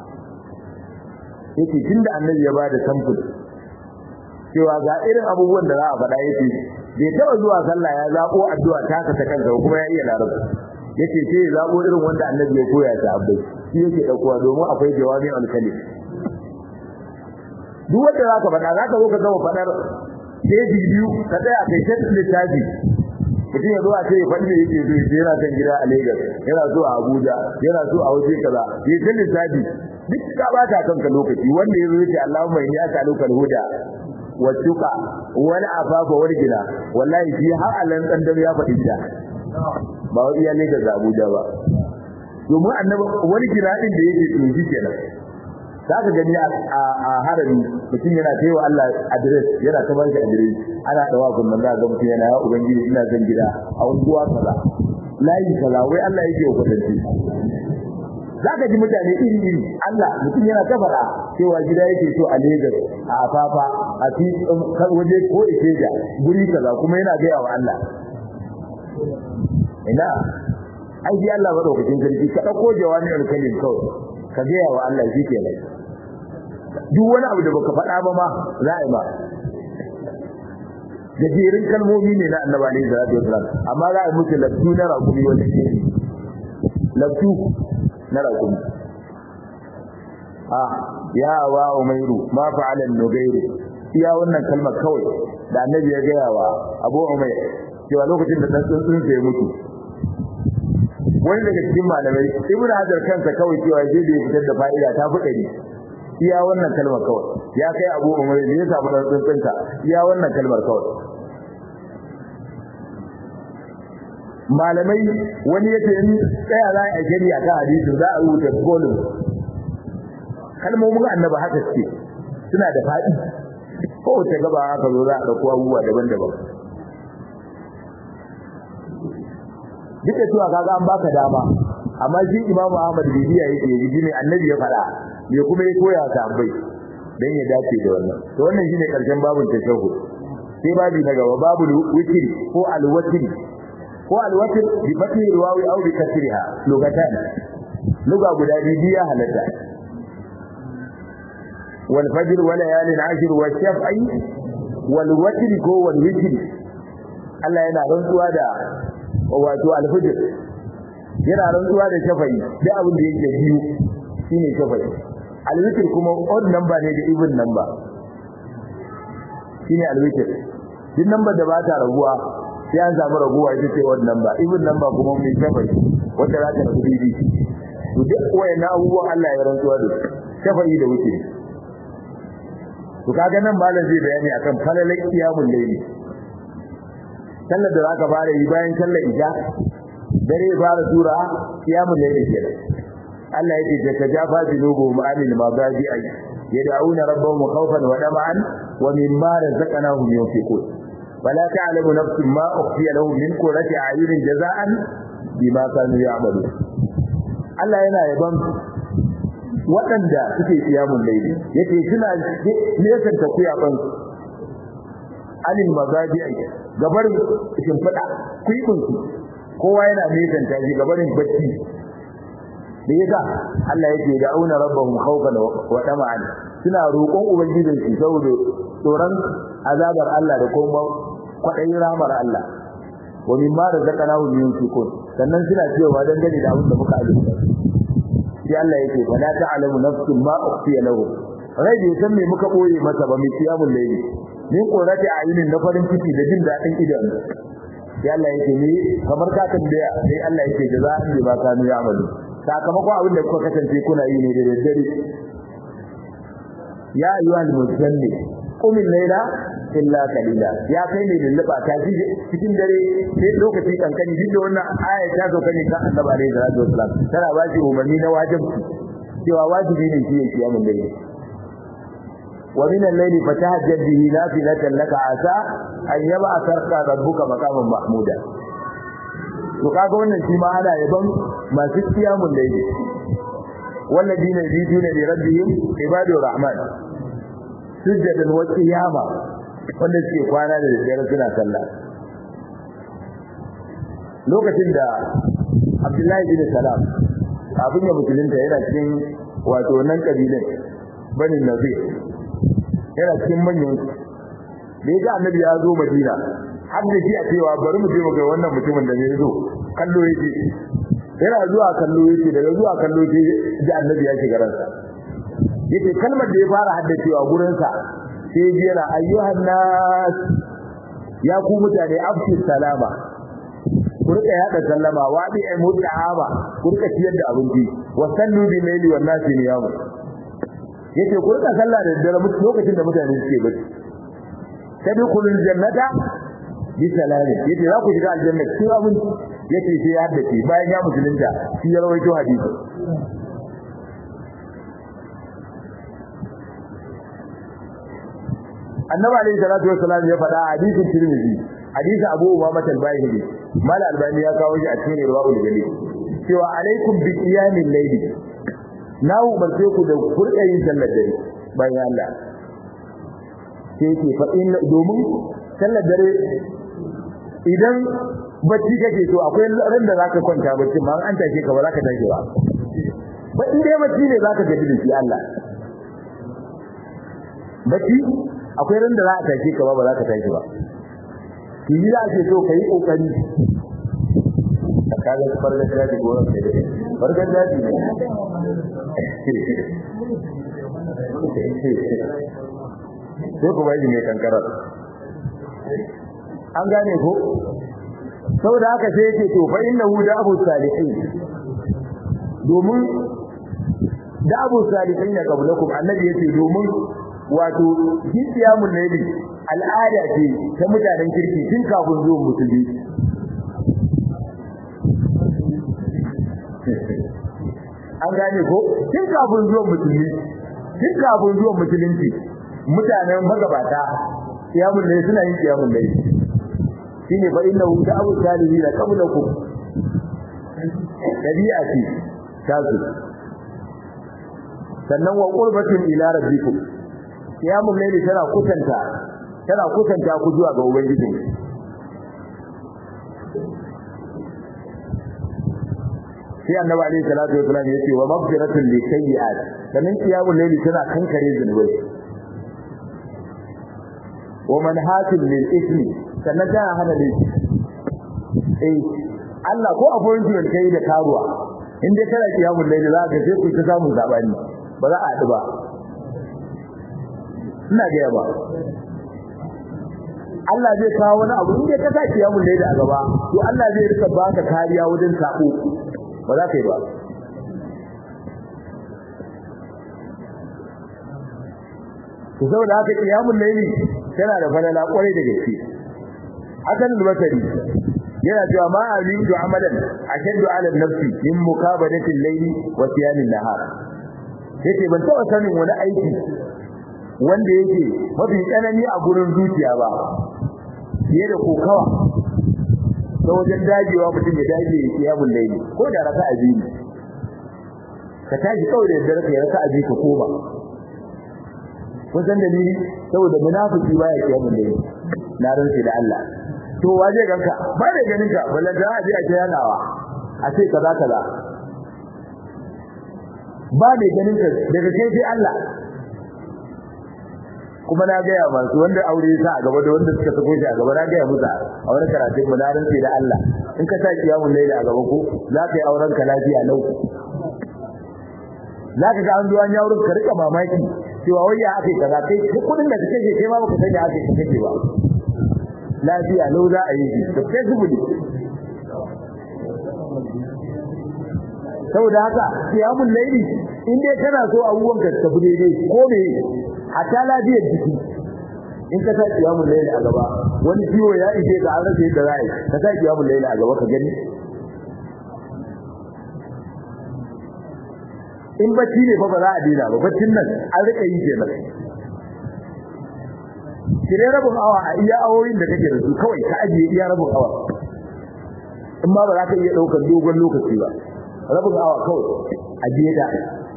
yake tunda annabi ya bada samfur cewa ga irin abubuwan da za a faɗa yake bai taba zuwa sallah ya zabo addu'a ta ka ta kansa kuma ya iya larabci yace sai ya zabo irin wanda annabi ya koya ta abai shi yake daukowa domin akwai jawabi al-kalim duk wanda zaka faɗa zaka zo ka gama faɗar keji biyu ka tsaya kai ta littafi mutum ya zo a ce ya faɗi da yake so ya yana kan gida a Lagos yana so a Abuja yana so a waje kaza ya ta lissafi duk ka bata kanka lokaci wanda ya zo ya ce Allahumma inni as'aluka al-huda wa tuqa wal afafa wal gina wallahi shi har alan dan ya faɗi ta ba wai iya Lagos da Abuja ba domin annabi wani gina din da yake to shi kenan zaka gani a harami mutum yana kai wa Allah address yana ta ba shi address ana dawa kun nan ga mutum yana ya ubangiji ina zan gida a unguwa kaza layi kaza wai Allah yake wa kwatanci zaka ji mutane iri iri Allah mutum yana ta fara cewa gida yake so a Lagos a Afafa a fi waje ko Ikeja guri kaza kuma yana gaya wa Allah ina ai ji Allah madaukakin sarki ka dauko jawami al-kalim kawai ka gaya wa Allah shi kenan duk wani abu da baka faɗa ba ma za a yi ma gajerin kalmomi ne na annabi alaihi salatu wasalam amma za a yi musu laftu na rakumi wanda ke laftu na rakumi ah ya wa umairu ma fa'ala nugairu iya wannan kalmar kawai da annabi ya gaya wa abu umair cewa lokacin da dan tsuntsun sai mutu wani daga cikin malamai ibnu hajar kansa kawai cewa je da ya fitar da fa'ida ta fi ɗari iya wannan kalmar kawai ya kai abu umar ne ya samu dan tsuntsunka iya wannan kalmar kawai malamai wani yace in tsaya za a gari a kan hadisi za a rubuta golin kalmomin annabi haka ce suna da faɗi kowace gaba haka zo za a ɗauko abubuwa daban-daban duk da cewa kaga an baka dama amma shi imamu ahmad bibiya yake yi ne annabi ya faɗa me kuma ya koya ta bai dan ya dace da wannan to wannan shine karshen babun tashahhud sai babi na gaba babu witri ko alwatri ko alwatr bi fathi riwawi aw bi kasriha lugatan luga guda biyu ya halatta wal fajr wa layalin ashr wa shaf'i wal watr ko wal witr Allah yana rantsuwa da wato alfajr yana rantsuwa da shafa'i da abin da yake biyu shine shafa'i alwitr kuma odd number ne da even number shine alwitr duk number da ba ta raguwa sai an samu raguwa ita ce odd number even number kuma mai shafa'i wanda za ta ragu bibi to duk wayannan abubuwan Allah ya rantsuwa da shafa'i da wuce to kaga nan malam zai bayani akan falalan qiyamul layli sallar da zaka fara yi bayan sallar isha dare fara sura qiyamul layli kenan Allah yake tatajafa junubuhum anil madaji ay yad'una rabbahum khawfan wa tama'an wa mimma razaqnahum yunfiqun wala ta'lamu nafsun ma ukhfiya lahum min qurrati a'yunin jaza'an bima kanu ya'malun Allah yana yaban waɗanda suke qiyamul layli yake suna nesan ta kuyaban anil madaji ay gabar shimfida kuibinsu kowa yana nesan ta shi gabarin bacci da yasa Allah yake da auna rabbahum khawfan wa tama'an suna roƙon ubangijin su saboda tsoron azabar Allah da kuma kwaɗayin ramar Allah wa mimma razaqnahu yunfiqun sannan suna cewa dan gani da abin da muka azurta sai Allah yake fa la ta'lamu nafsun ma ukhfiya lahum rai bai san me muka boye masa ba mai kiyamul layli min qurati ayunin na farin ciki da jin dadin idan sai Allah yake ni kamar ka tambaya sai Allah yake jaza'an bi ba kanu ya'malu sakamakon abin da kuka kasance kuna yi ne da daddare ya ayyuhal muzammil qum al-layla illa qalila ya kai ne lulluba ta ji cikin dare sai lokaci kankani duk da wannan aya ta zo kane kan annabi alaihi salatu wasalam tana ba shi umarni na wajibi cewa wajibi ne shi ya kiyamun dare wa min al-layli fatahajjad bihi nafilatan laka asa an yab'athaka rabbuka maqaman mahmuda to kaga wannan shi ma ana yaban masu kiyamun layli والذين يبيتون لربهم عباد الرحمن سجدا وقياما wanda suke kwana da daddare suna sallah lokacin da Abdullahi bin Salam abin ya musulunta yana cikin wato nan kabilan Bani Nazir yana cikin manyan da yaji Annabi ya zo Madina har da shi a cewa bari mu je mu ga wannan mutumin da zai zo kallo yake yana zuwa kallo yake daga zuwa kallo yake ji Annabi ya shiga ransa yake kalmar da ya fara haddacewa gurin sa sai ji yana ayyuhan nas ya ku mutane afshi salama ku rika yada sallama wa bi ay mutahaba ku rika ciyar da abinci wa sallu bi layli wan nas niyamu yace ku rika sallah da dare lokacin da mutane suke bacci tadkhulul jannata bi salamin yace za ku shiga aljanna cikin abinci yace sai ya haddace bayan ya musulunta shi ya rawaito hadisi annabi alayhi salatu wassalam ya faɗa hadisin tirmidhi hadisi abu umama al-bahili mal albani ya kawo shi a cikin riwayul jalil cewa alaikum bi qiyamil layli na umarce ku da kurɗa yin sallar dare bayan Allah sai yake fa in domin sallar dare idan bacci kake so akwai ran da zaka kwanta bacci ma an tashi ka ba zaka tashi ba ba in dai bacci ne zaka gaji da shi Allah bacci akwai ran da za a tashi ka ba ba za ka tashi ba ki yi ake so ka yi kokari kaga farga da ji goran sai dai farga da ji ne sai ku bai ne kankara an gane ko saboda haka sai yake to fa innahu da abu salihin domin da abu salihin ya qablakum annabi yace domin wato kiyamun layli al'ada ce ta mutanen kirki tun kafin zuwan musulmi an gane ko tun kafin zuwan musulmi tun kafin zuwan musulunci mutanen magabata kiyamun layli suna yin kiyamun layli shine fa innahu ta'abu salihin qablakum dabi'a ce tasu sannan wa qurbatin ila rabbikum qiyamul layli tana kusanta tana kusanta ku zuwa ga ubangiji sai annabi alaihi salatu wasallam yace wa maghfiratun li sayyi'at sannan qiyamul layli tana kankare zunubai wa manhatin lil ismi sannan tana hana laifi eh Allah ko appointment kai da karuwa in dai kana kiyamul layli za ka sai ku ta samu zabani ba za a haɗu ba ina ga ba Allah zai kawo wani abu in dai ka sa kiyamul layli a gaba to Allah zai rika baka kariya wajen sako ba za ka yi ba to saboda haka kiyamul layli tana da falala kwarai da gaske hakan al-basri yana cewa ma azidu amalan ashaddu ala nafsi min mukabadati al-layli wa siyamin nahar yace ban taba sanin wani aiki wanda yake mafi tsanani a gurin zuciya ba fiye da kokawa ta wajen dagewa mutum ya dage ya kiyamul layli ko da raka a biyu ka tashi kawai da yadda raka raka a biyu ka koma kun san dalili saboda munafiki baya kiyamul layli na rantsi da Allah to waje ganka ba da ganin ka ballan da aje a yanawa a ce kaza kaza ba da ganin ka daga kai sai Allah kuma na ga ya masu wanda aure sa a gaba da wanda suka sako shi a gaba na ga ya musa a wani karatun mu na rantsi da Allah in ka saki yawon laila a gaba ko za ka yi auren ka lafiya lau za ka ga an zuwa ya wurin ka rika mamaki cewa wai ya ake kaza kai kudin da kake kai ma baka sani ake kake ba lafiya lau za a yi shi da kai zubuli saboda haka kiyamun laili in dai kana so abubuwan ka tafi daidai ko me hatta lafiyar jiki in ka sa kiyamun laili a gaba wani ciwo ya ishe ka an rasa yadda za a yi ka sa kiyamun laili a gaba ka gani in bacci ne fa ba za a daina ba baccin nan an rika yi kenan kire rabin awa a iya awoyin da kake da su kawai ka ajiye iya rabin awa in ma ba za ka iya daukar dogon lokaci ba rabin awa kawai ajiye da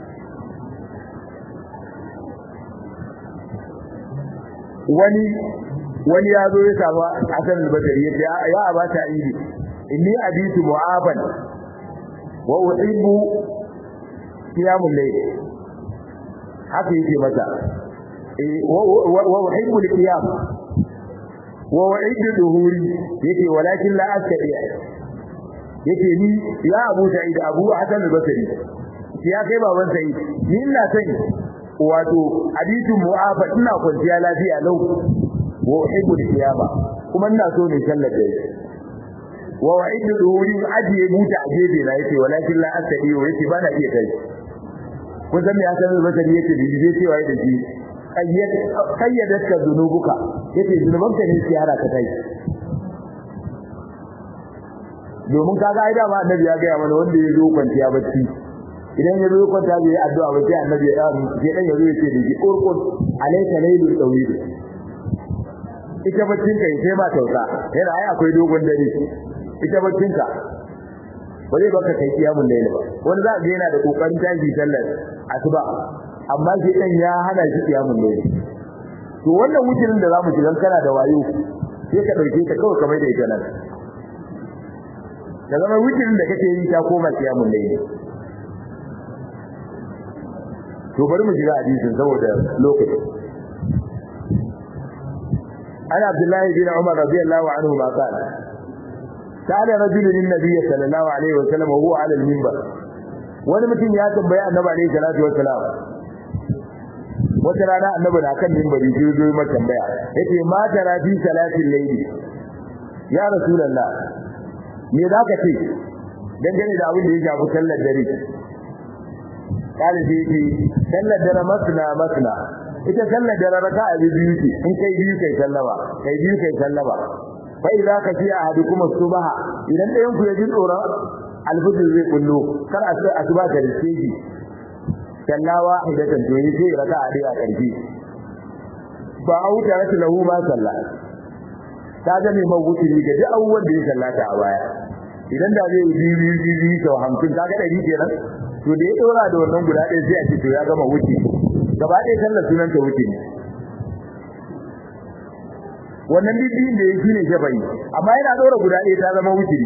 wani wani ya zo ya samu asan al-badri ya ce ya abata idi inni abitu mu'aban wa uhibbu qiyamul layl haka yake mata wa uhibbu al-qiyam wa u'iddu duhuri yake walakin la astati yake ni ya Abu Sa'id Abu Hasan al-Basri ya kai baban Sa'id ni ina son wato hadithu mu'afa ina kwanciya lafiya lau wa uhibbu al-qiyama kuma ina so ne sallar da wa wa'iddu duhuri ajiye buta a gefe na yake walakin la astati yake bana iya kai kun san me Hasan al-Basri yake bibiye cewa da shi kayyadatka zunubuka yace zunubanka ne sai hara ka tai domin kaga ai dama annabi ya ga mana wanda ya zo kwanciya bacci idan ya zo kwanta bai addu'a ba sai annabi ya sai dan ya zo yace da shi urqud alayka laylul tawil ita baccin ka sai ba tausa yana ai akwai dogon dare ita baccin ka ba zai baka kai kiyamun layl ba wani za ga yana da kokarin tashi sallar asuba amma shi dan ya hana shi kiyamun layl to wannan wucin da zamu shiga kana da wayo sai ka dauke ta kawai kamar da ita nan da zama wucin da kake yi ta koma kiyamun layl to bari mu shiga hadisin saboda lokaci ana abdullahi bin umar radiyallahu anhu ma qala قال رجل للنبي صلى الله عليه وسلم وهو على المنبر wani mutum ya tambaye annabi alaihi salatu wassalam wata rana annabi na kan minbari sai zo mai tambaya yace ma tara fi salatin layli ya rasulullah me zaka ce dangane da abin da ya shafi sallar dare kale sai ce sallar dare masna masna ita sallar dare raka'a biyu ce in kai biyu kai sallama kai biyu kai sallama fa idza ka fi ahadukum subha idan ɗayan ku ya ji tsoron alfajir zai kullu kar a sai asuba ta rike shi sallawa idatan to yi sai raka'a dai a karfi ba auta rata lahu ma salla ta ga mai mawuci ga duk abubuwan da ya sallata a baya idan da zai yi biyu biyu biyu sau hamsin ka ga ɗari kenan to da ya ɗora da wannan guda ɗaya sai a ce to ya gama wuce gaba ɗaya sallar sunan ta wuce ne wannan bibbiyin da ya shi ne shafa'i amma yana ɗora guda ɗaya ta zama wuce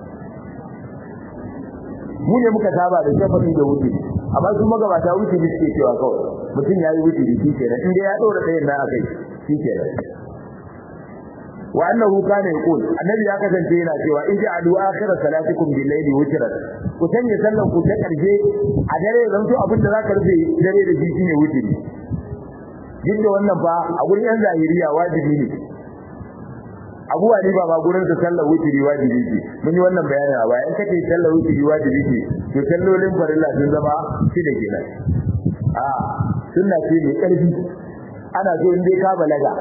mu ne muka saba da shafa'i da wuce amma su magabata wuce ne suke cewa kawai mutum ya yi wuce shi kenan in dai ya ɗora ɗayan na akai shi kenan wa annahu kana yaqul annabi ya kasance yana cewa in ja'alu akhir salatikum bil layli witran ku sanya sallan ku ta karshe a dare zan to abin da zaka rufe dare da shi ne witri duk da wannan fa a gurin yan zahiriya wajibi ne Abu Ali ba ba gurin sa sallar witri wajibi ce mun yi wannan bayani a baya in kace sallar witri wajibi ce to sallolin farilla sun zama shi da kenan a sunna ce mai karfi ana so in dai ka balaga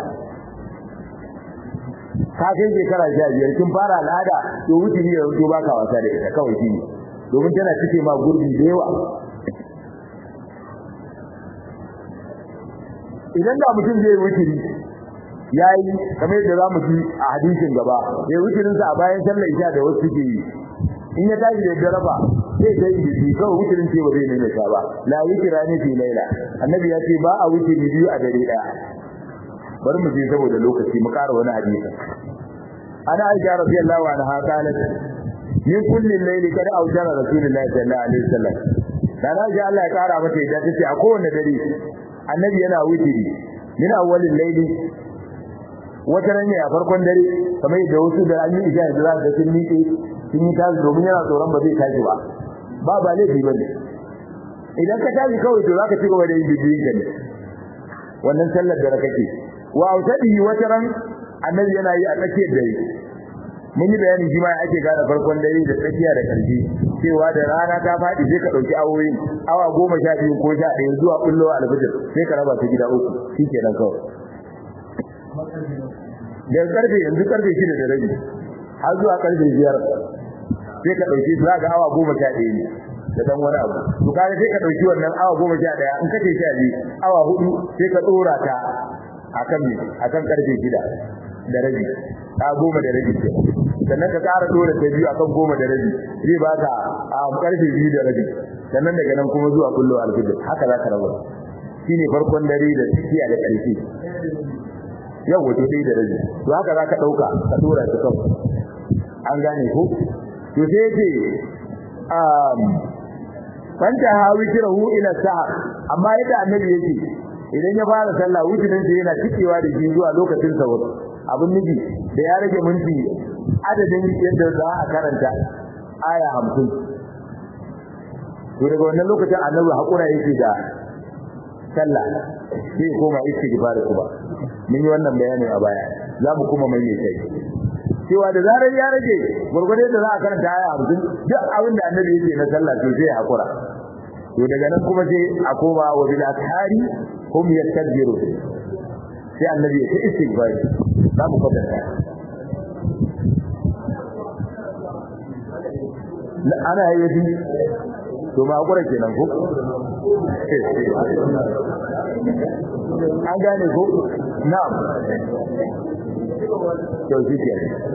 ka kai shekara sha biyar kin fara al'ada to wuce ne yanzu baka wasa da ita kawai shi domin tana cike ma gurbi da yawa idan da mutum zai wuce yayi kamar yadda zamu ji a hadisin gaba ya wucirin sa a bayan sallar isha da wasu suke yi in ya tashi da daraba sai dai yi kawai wucirin ce ba zai nuna ta ba la yukira ni fi laila annabi ya ce ba a wuce biyu a dare daya bari mu je saboda lokaci mu ƙara wani hadisi ana aisha radiyallahu anha qalat min kulli layli kada aujara rasulullahi sallallahu alaihi wasallam dan aisha Allah ya ƙara mata idan tace a kowanne dare annabi yana wutiri min awwalil layli wata ran ne a farkon dare kamar da wasu da an yi isha da za ka sun miƙe sun yi tashi domin yana tsoron ba zai tashi ba ba ba laifi bane idan ka tashi kawai to zaka ci gaba da yin bibiyin ka ne wannan sallar da kake wa autadihi wataran annabi yana yi a tsakiyar dare mun yi bayani shi ma ake gane farkon dare da tsakiya da ƙarshe cewa da rana ta faɗi sai ka ɗauki awoyin awa goma sha biyu ko sha ɗaya zuwa ɓullo alfijir sai ka raba ta gida uku shi kenan kawai da karfe yanzu karfe shida da rabi har zuwa karfe biyar sai ka ɗauki za ga awa goma sha ɗaya ne da dan wani abu to kaga sai ka ɗauki wannan awa goma sha ɗaya in kace sha biyu awa hudu sai ka ɗora ta akan me akan karfe shida da rabi a goma da rabi ce sannan ka ƙara dora ta biyu akan goma da rabi zai baka a karfe biyu da rabi sannan daga nan kuma zuwa kullu alfijir haka za ka rabu shine farkon dare da tsakiya da ƙarshe yau wato dai da rabi to haka za ka ɗauka ka dora ta kan an gane ko to sai ce um fanta hawi kirahu ila sahar amma yadda annabi yake idan ya fara sallah wujudan sa yana cikewa da shi zuwa lokacin sahur abin nufi da ya rage minti adadin yadda za a karanta aya 50 to daga wannan lokacin annabi hakura yake da sallah sai koma istighfar kuma mun yi wannan bayani a baya za mu kuma mai mai cewa da zarar ya rage gurgurde da za a karanta aya 50 duk abin da annabi yake na sallah to sai hakura to daga nan kuma sai a koma wa bil akhari hum yastakbiru sai annabi ya ce istighfar za mu kwatanta ana yi to ma hakura kenan ko an gane ko na'am to shi ke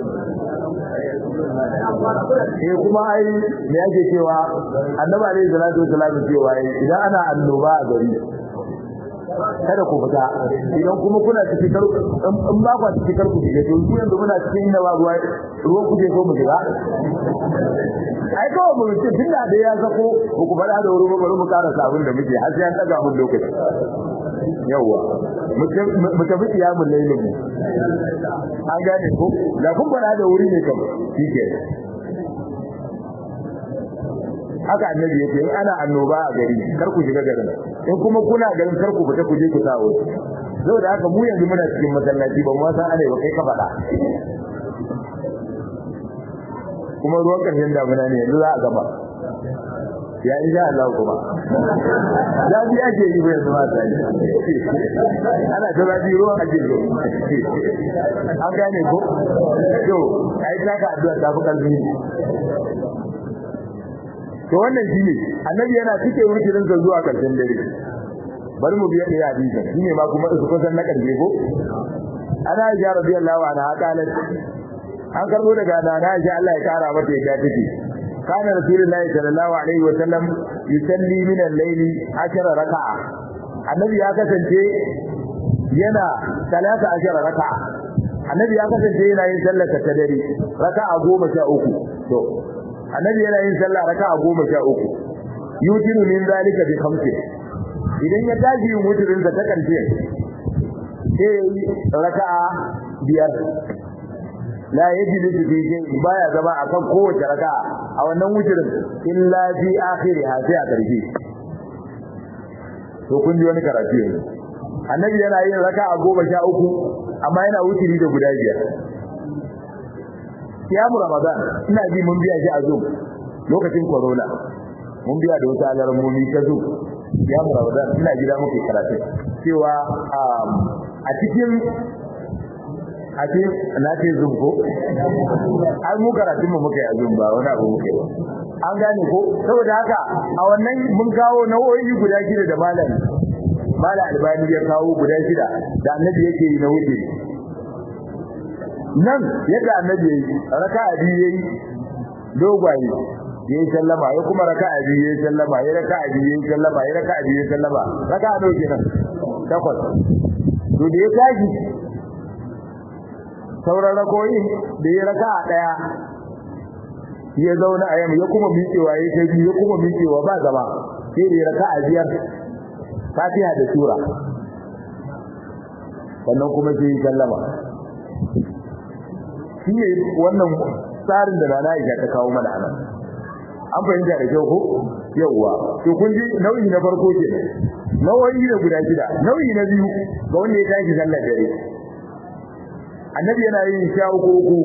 eh kuma ai me yake cewa annabi alaihi salatu wasallam cewa idan ana annoba a gari kada ku fita idan kuma kuna cikin kar in ba ku cikin kar ku je to ku yanzu muna cikin inda ba ruwa ruwan ku je ko mu shiga ai ko mu ce tunda da ya sako ku ku fada da wuri ba bari mu karasa abin da muke har sai an daga mun lokaci yawa mu tafi kiyamun lailin mu an gane ko da kun fada da wuri ne kam shike haka annabi yake in ana annoba a gari kar ku shiga garin in kuma kuna garin kar ku fita ku je ku sawo saboda haka mu yanzu muna cikin masallaci ba mu san ana ba kai ka faɗa kuma ruwan ƙarshen damuna ne yanzu za a gaba ya insha Allah kuma zafi ake yi bai zama ta yi ana ta zafi ruwan ake zo an gane ko to ai ta ka addu'a ta fi kalbi to wannan shine annabi yana cike wurin sa zuwa karshen dare bari mu biya da hadisi shine ma kuma su kusan na karshe ko ana ya radiyallahu anha qalat an karbo daga nana Aisha Allah ya kara mata yadda take kana rasulullahi sallallahu alaihi wa sallam yusalli min al-layli 10 raka'a annabi ya kasance yana talata ashara raka'a annabi ya kasance yana yin sallar ta dare raka'a 13 to annabi yana yin sallah raka'a 13 yutiru min zalika bi khamsi idan ya tashi yin wutirin sa ta karshe sai raka'a biyar la yajlisu fi shay'in baya zama akan kowace raka'a a wannan wujirin illa fi akhiriha sai a karshe to kun ji wani karatu yanzu annabi yana yin raka'a goma sha uku amma yana wutiri da guda biyar kiyamu ramadan ina ji mun biya shi a zoom lokacin corona mun biya da wata alarmomi ta zoom kiyamu ramadan ina gida muke karatu cewa a cikin a ce na ce zoom ko ai mu karatun mu muka yi a zoom ba wani abu muka yi an gane ko saboda haka a wannan mun kawo nau'o'i guda shida da malam malam albani ya kawo guda shida da annabi yake yi na wuce nan yadda annabi yayi raka'a biyu yayi dogwaye yayi sallama ya kuma raka'a biyu yayi sallama ya raka'a biyu yayi sallama ya raka'a biyu yayi sallama raka'a nawa kenan takwas to da ya tashi sauran rakoyi da ya raka'a daya ya zauna a yamma ya kuma miƙewa ya kai biyu ya kuma miƙewa ba gaba sai da ya raka'a biyar fatiha da sura sannan kuma sai ya sallama shi ne wannan tsarin da rana ya ta kawo mana anan an fahimta da kyau ko yawwa to kun ji nau'i na farko ke nau'i da guda shida nau'i na biyu ga wanda ya tashi sallar dare annabi yana yin sha uku uku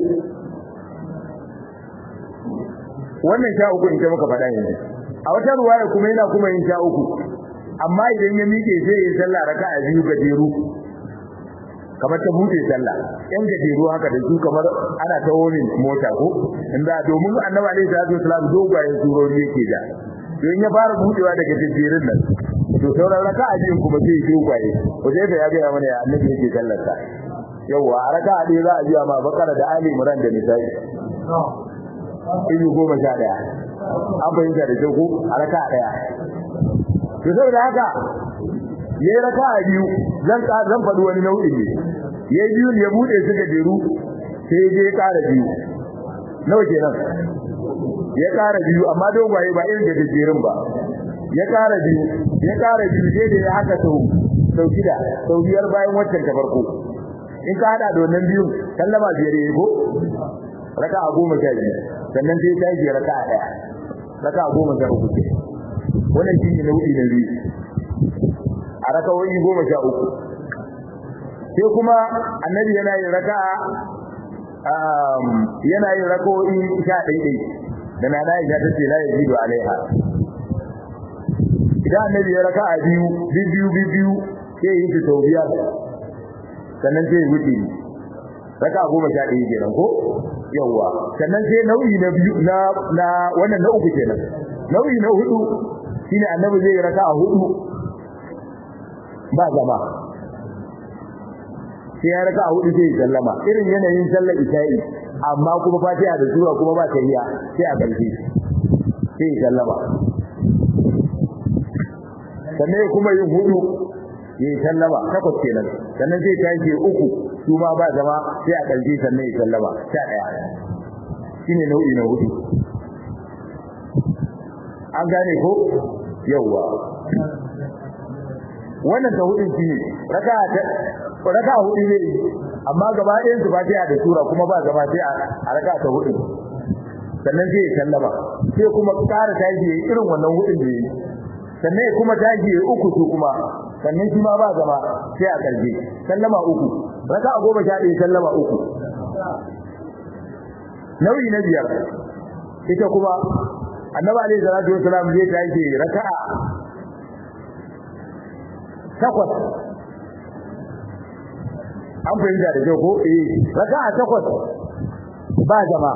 wannan sha uku in ta muka faɗa yanzu a wata ruwaya kuma yana kuma yin sha uku amma idan ya miƙe sai ya sallah raka'a biyu gajeru kamar ta bude sallah yan gajeru haka da su kamar ana ta wani mota ko inda domin annabi alaihi salatu wasalam dogayen surori yake da don ya fara budewa daga gajerun nan to sauran raka'a biyu kuma sai dogaye ko sai ya ga mana ya annabi yake sallar sa yawa a raka'a ɗaya za a biya ma bakara da ali imran da nisa'i izu goma sha ɗaya an fahimta da kyau ko a raka'a ɗaya to saboda haka yayi raka'a biyu zan zan faɗi wani nau'i ne yayi biyu ya bude su da jeru sai je ya ƙara biyu nawa kenan ya ƙara biyu amma dogwaye ba irin da jerin ba ya ƙara biyu ya ƙara biyu sai da ya haka sau sau shida sau biyar bayan waccan ta farko in ka hada da wannan biyun sallama biyar yayi ko raka'a goma sha biyu sannan sai ta yi raka'a ɗaya raka'a goma sha uku ce wannan shi ne nau'i na biyu a rakawoyi goma sha uku sai kuma annabi yana yin raka'a yana yin rakawoyi sha ɗaiɗai da na Aisha ta ce la yazidu alaiha idan annabi ya raka'a biyu biyu biyu sai yi ta sau biyar sannan sai ya wuce raka'a goma sha ɗaya kenan ko yawwa sannan sai nau'i na biyu na na wannan na uku kenan nau'i na hudu shine annabi zai raka'a hudu ba zama sai ya raka a hudu sai ya sallama irin yanayin sallar isha'i amma kuma fatiha da sura kuma ba tahiyya sai a ƙarshe sai ya sallama sannan kuma yin hudu ya sallama takwas kenan sannan sai tashi uku su ma ba zama sai a ƙarshe sannan ya sallama sha ɗaya shine nau'i na hudu an gane ko yawwa wannan ta hudun shi raka ta raka hudu ne amma gaba ɗayan su fatiha da sura kuma ba gaba sai a raka ta hudu sannan sai ya sallama sai kuma ƙara tashi yayi irin wannan hudun da yayi sannan ya kuma tashi yayi uku su kuma sannan shi ma ba gaba sai a karje sallama uku raka goma sha ɗaya sallama uku nauyi na biyar ita kuma annabi alaihi salatu wasalam zai tashi raka'a takwas an fahimta da kyau ko eh raka'a takwas ba zama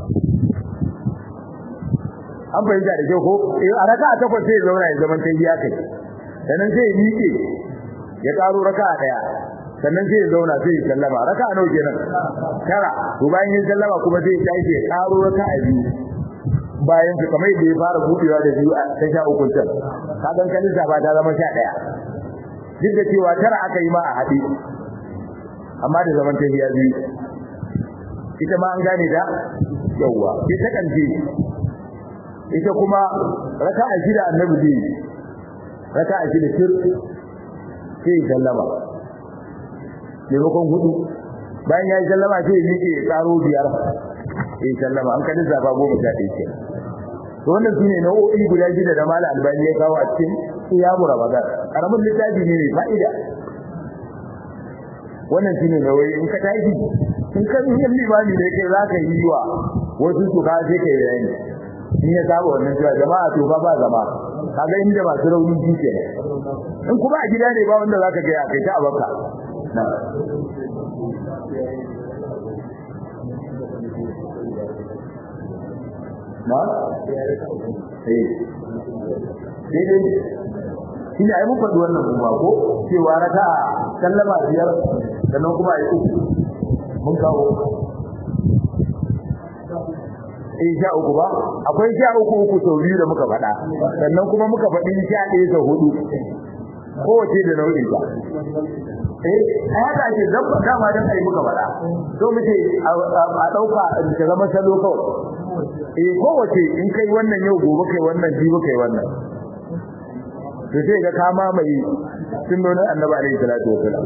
an fahimta da kyau ko eh a raka'a takwas sai zauna ya zaman tahiya kai sannan sai ya miƙe ya karo raka'a daya sannan sai ya zauna sai ya sallama raka'a nawa kenan tara to bayan ya sallama kuma sai ya tashi ya karo raka'a biyu bayan su kamar da ya fara budewa da biyu a ta sha uku can ka dan kalisa ba ta zama sha daya duk da cewa tara aka yi ma a haɗe amma da zaman tahiya biyu ita ma an gane ta yawwa ita kanje ita kuma raka'a shida annabi zai raka'a shida sir sai sallama maimakon hudu bayan ya yi sallama sai ya miƙe ya ƙaro biyar ya sallama an kadin zafa goma sha ɗaya ke to wannan su ne nau'o'i guda shida da mala albani ya kawo a cikin siyamu ramadan karamin littafi ne mai fa'ida wannan shine nauyi in ka tashi in ka yi limami ne kai za ka yi wa wasu su ka sai kai bayani in ya saba wannan cewa jama'a to ba ba zama kaga inda masu rauni ji ke in kuma a gida ne ba wanda zaka ga ya kai ta abaka na na eh dai shi ne ai mun faɗi wannan kuma ko cewa raka sallama biyar sannan kuma ai uku mun kawo eh sha uku ba akwai sha uku uku sau biyu da muka faɗa sannan kuma muka faɗi sha ɗaya sau hudu kowace da nau'in ba eh a haka ake zamba dama don ai muka faɗa so muke a ɗauka ta zama salo kawai eh kowace in kai wannan yau gobe kai wannan jibi kai wannan to sai ga ka mamaye sunnonin annabi alaihi salatu wasalam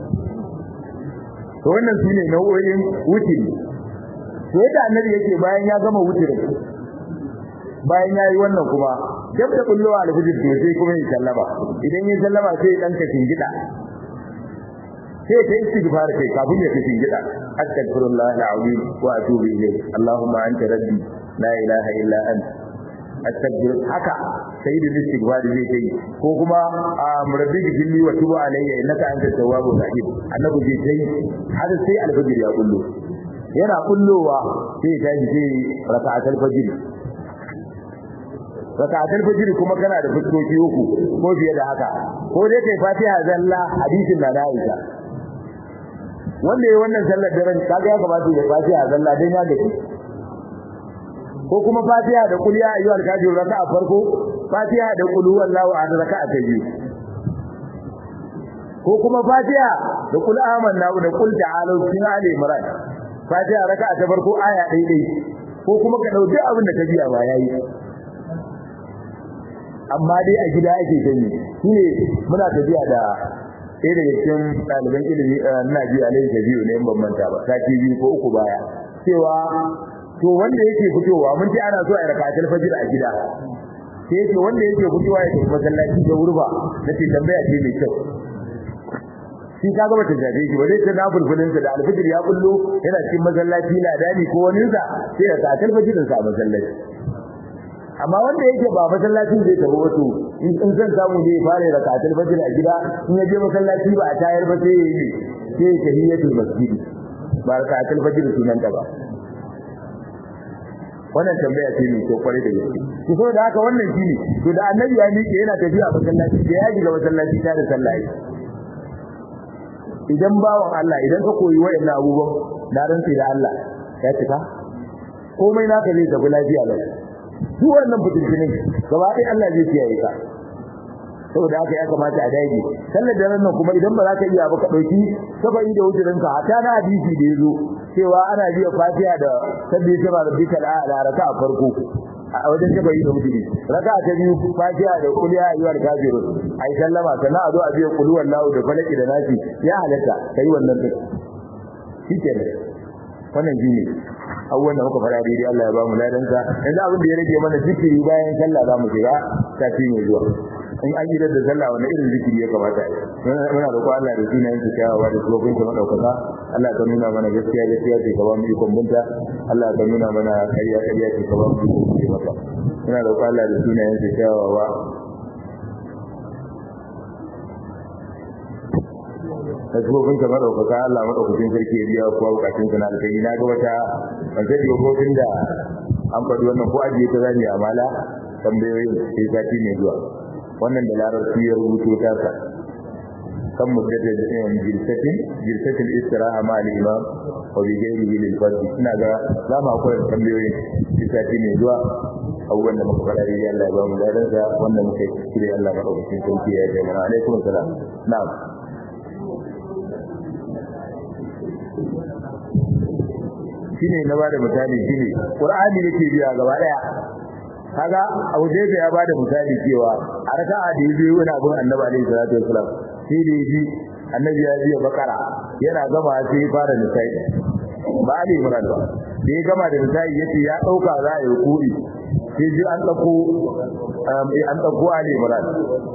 to wannan shine nau'o'in wutiri to yadda annabi yake bayan ya gama wutirin bayan ya yi wannan kuma dab da kullowa alfijir to sai kuma ya sallama idan ya sallama sai ya danka shingida sai ta istighfar kai kafin ya tafi gida astaghfirullah alazim wa atubu ilayh allahumma anta rabbi la ilaha illa anta astaghfir haka sai da istighfar zai kai ko kuma rabbi gifli wa tubu alayya innaka anta tawwabur rahim annabi zai kai har sai alfajir ya kullo yana kullowa sai ya tashi sai raka'atul fajr raka'atul fajr kuma kana da fuskoki uku ko fiye da haka ko dai kai fatiha zalla hadisin da Aisha wanda yayin wannan sallar daren kaga ya kamata ya fatiha zalla dan ya gaji ko kuma fatiha da kul ya ayyuhal kafirun raka'a farko fatiha da kul huwallahu ahad raka'a ta biyu ko kuma fatiha da kul amanna da kul ta'alu cikin ali imran fatiha raka'a ta farko aya ɗaya ɗaya ko kuma ka dauki abin da ka biya ba yayi amma dai a gida ake gani shine muna tafiya da ɗaya daga cikin ɗaliban ilimi na ji alaihi da biyu ne in ban manta ba sati biyu ko uku baya cewa to wanda yake fitowa mun ce ana so a rakatul fajr a gida sai yake wanda yake fitowa ya tafi masallaci da wurba nace tambaya ce mai kyau shi ka ga bata jaje shi ba zai ta na bulbulin da alfajir ya bullo yana cikin masallaci na dani ko wani sa sai ya rakatul fajr sa masallaci amma wanda yake ba masallacin zai tafi wato in san samu ne fara rakatul fajr a gida in ya je masallaci ba a tayar ba sai yayi sai ya tahiyatul masjid ba rakatul fajr sunan ta ba wannan tambaya ce ne ko kware da gaske to so da haka wannan shine to da annabi ya miƙe yana tafiya masallaci da ya shiga masallaci ta da sallah idan bawan Allah idan ka koyi wayannan abubuwan da rantsi da Allah ya cika komai naka zai tafi lafiya lau duk wannan fitinin gaba ɗaya Allah zai kiyaye ka saboda haka ya kamata a dage sallar da nan kuma idan ba za ka iya ba ka dauki sabai da wujurin ka hata na hadisi da yazo cewa ana biya fatiha da sabbi ta rabbika ala raka'a farko a wajen sabai da wujuri raka'a ta biyu fatiha da qul ya ayyuhal kafirun ai sallama sannan a zo a biya qul wallahu da falaki da nasi ya halatta kai wannan duk shikenan wannan shine abubuwan da muka fara daidai Allah ya ba mu ladansa yanzu abin da ya rage mana zikiri bayan sallah za mu shiga tafi mai zuwa in an yi da sallah wani irin zikiri ya kamata yi muna roƙo Allah da sunayen su kyawawa da shugaban ta madaukaka Allah ka nuna mana gaskiya gaskiya ce ka ba mu ikon binta Allah ka nuna mana ƙarya ƙarya ce ka ba mu ikon binta maka muna roƙo Allah da sunayen su kyawawa da shugaban ta madaukaka Allah madaukakin sarki ya biya kuwa bukatun sa na alkai na ga wata ban sani ba ko da an faɗi wannan ko ajiye ta zani amala tambayoyin sai sati mai zuwa wannan da larabci ya rubuto ta sa kan muddata da yin jirsatin jirsatin istiraha ma al-imam wa bi ghairihi lil fard ina ga za mu akwai tambayoyin sai sati mai zuwa abubuwan da muka faɗa dai Allah ya ba mu ladan sa wanda muka yi kire Allah madaukakin sarki ya yi mana alaikum salam na'am shine na bada misali shine qur'ani yake biya gaba daya kaga Abu Jayfa ya bada misali cewa a raka'a da yayi wani abun Annabi alaihi salatu wasalam sai da yaji Annabi ya biya bakara yana gama sai ya fara nisai ba Ali Imran ba da ya gama da nisai yace ya dauka za a yi kuri sai ji an dauko an dauko Ali Imran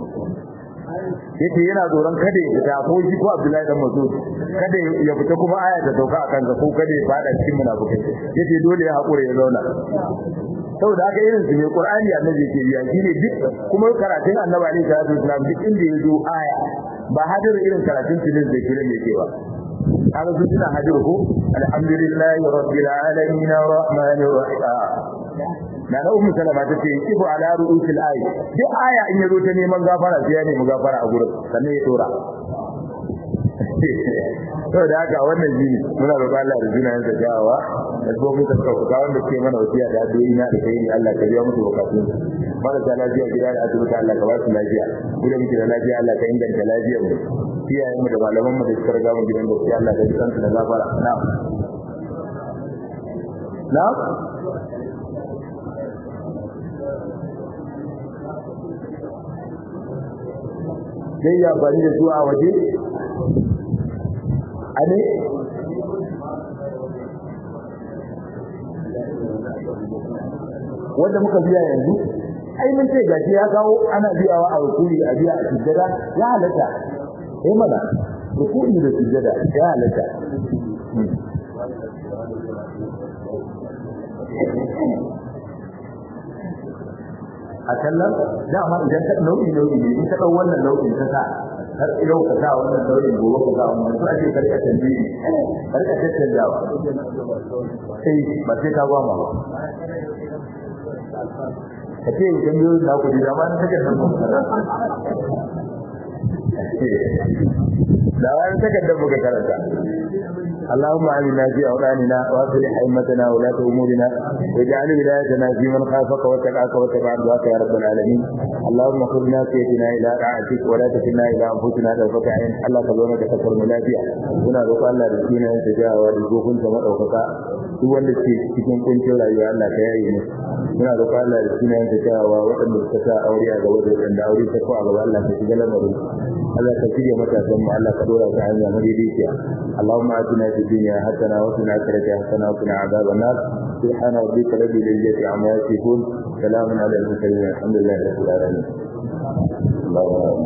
yace yana tsoron kada ya fita ko shi ko Abdullahi dan Mas'ud kada ya fita kuma aya ta sauka akan sa ko kada ya fada cikin munafikai yace dole ya hakura ya zauna saboda haka irin su ne Qur'ani annabi yake biya shine duk kuma karatun annabi alaihi salatu wasallam duk inda ya zo aya ba hadir irin karatun tilin da kiran yake ba kaga su suna hadir ko alhamdulillahi rabbil alamin arrahmanir rahim na na ummu salama ta ce kifu ala ru'usil ayi duk aya in yazo ta neman gafara sai ya nemi gafara a gurin sannan ya dora to da haka wannan shine muna roƙon Allah da sunayen sa jawawa da gobe ta kauka wanda ke mana wasiya da addu'o'i na da kai Allah ka biya musu bukatun marasa lafiya gida da asibiti Allah ka ba su lafiya gida muke da lafiya Allah ka inganta lafiyar mu iyayen mu da malaman mu da suka riga mu gidan gaskiya Allah ka ji kansu da gafara na'am na'am zai yi amfani da su a waje a ne wanda muka biya yanzu ai mun ce gashi ya kawo ana biyawa a rukuni a biya a sujjada ya halatta eh mana rukuni da sujjada ya halatta a kallon dama idan ka nau'i nau'i ne in ka dau wannan nau'in ka sa har yau ka sa wannan nau'in gobe ka sa wannan to ake karka tambayi karka tattanzawa sai ba sai ka gwama ba ka ce idan yau na ku ji dama ta kan da wani takardar muka karanta اللهم آمنا في أوطاننا وأصلح أئمتنا ولاة أمورنا واجعل ولايتنا في من خافك واتقاك واتبع رضاك يا رب العالمين اللهم خذ ناسيتنا إلى طاعتك ولا تكلنا إلى أنفسنا طرفة عين الله كبرنا تكفر منافيا هنا روح الله رسولنا أن تجاه ورزقكم كما أوفقا duk wanda ke cikin kuncin rayuwa Allah ka yaye mu muna roƙon Allah da sunan ta cewa waɗanda suka sa aure a gaba da waɗanda aure ta ko a gaba Allah ka shiga lamarin Allah ka shirya matasan mu Allah ka dora ta hanya madaidaiciya Allahumma atina fid dunya hasana wa qina akhirati hasana wa qina adhaban nar subhana rabbika rabbil izzati amma yasifun salamun ala al mursalin alhamdulillahi rabbil alamin Allahumma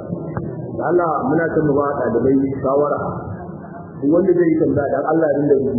Allah muna son mu ba ɗalibai shawara wanda zai yi tambaya dan Allah ya dinga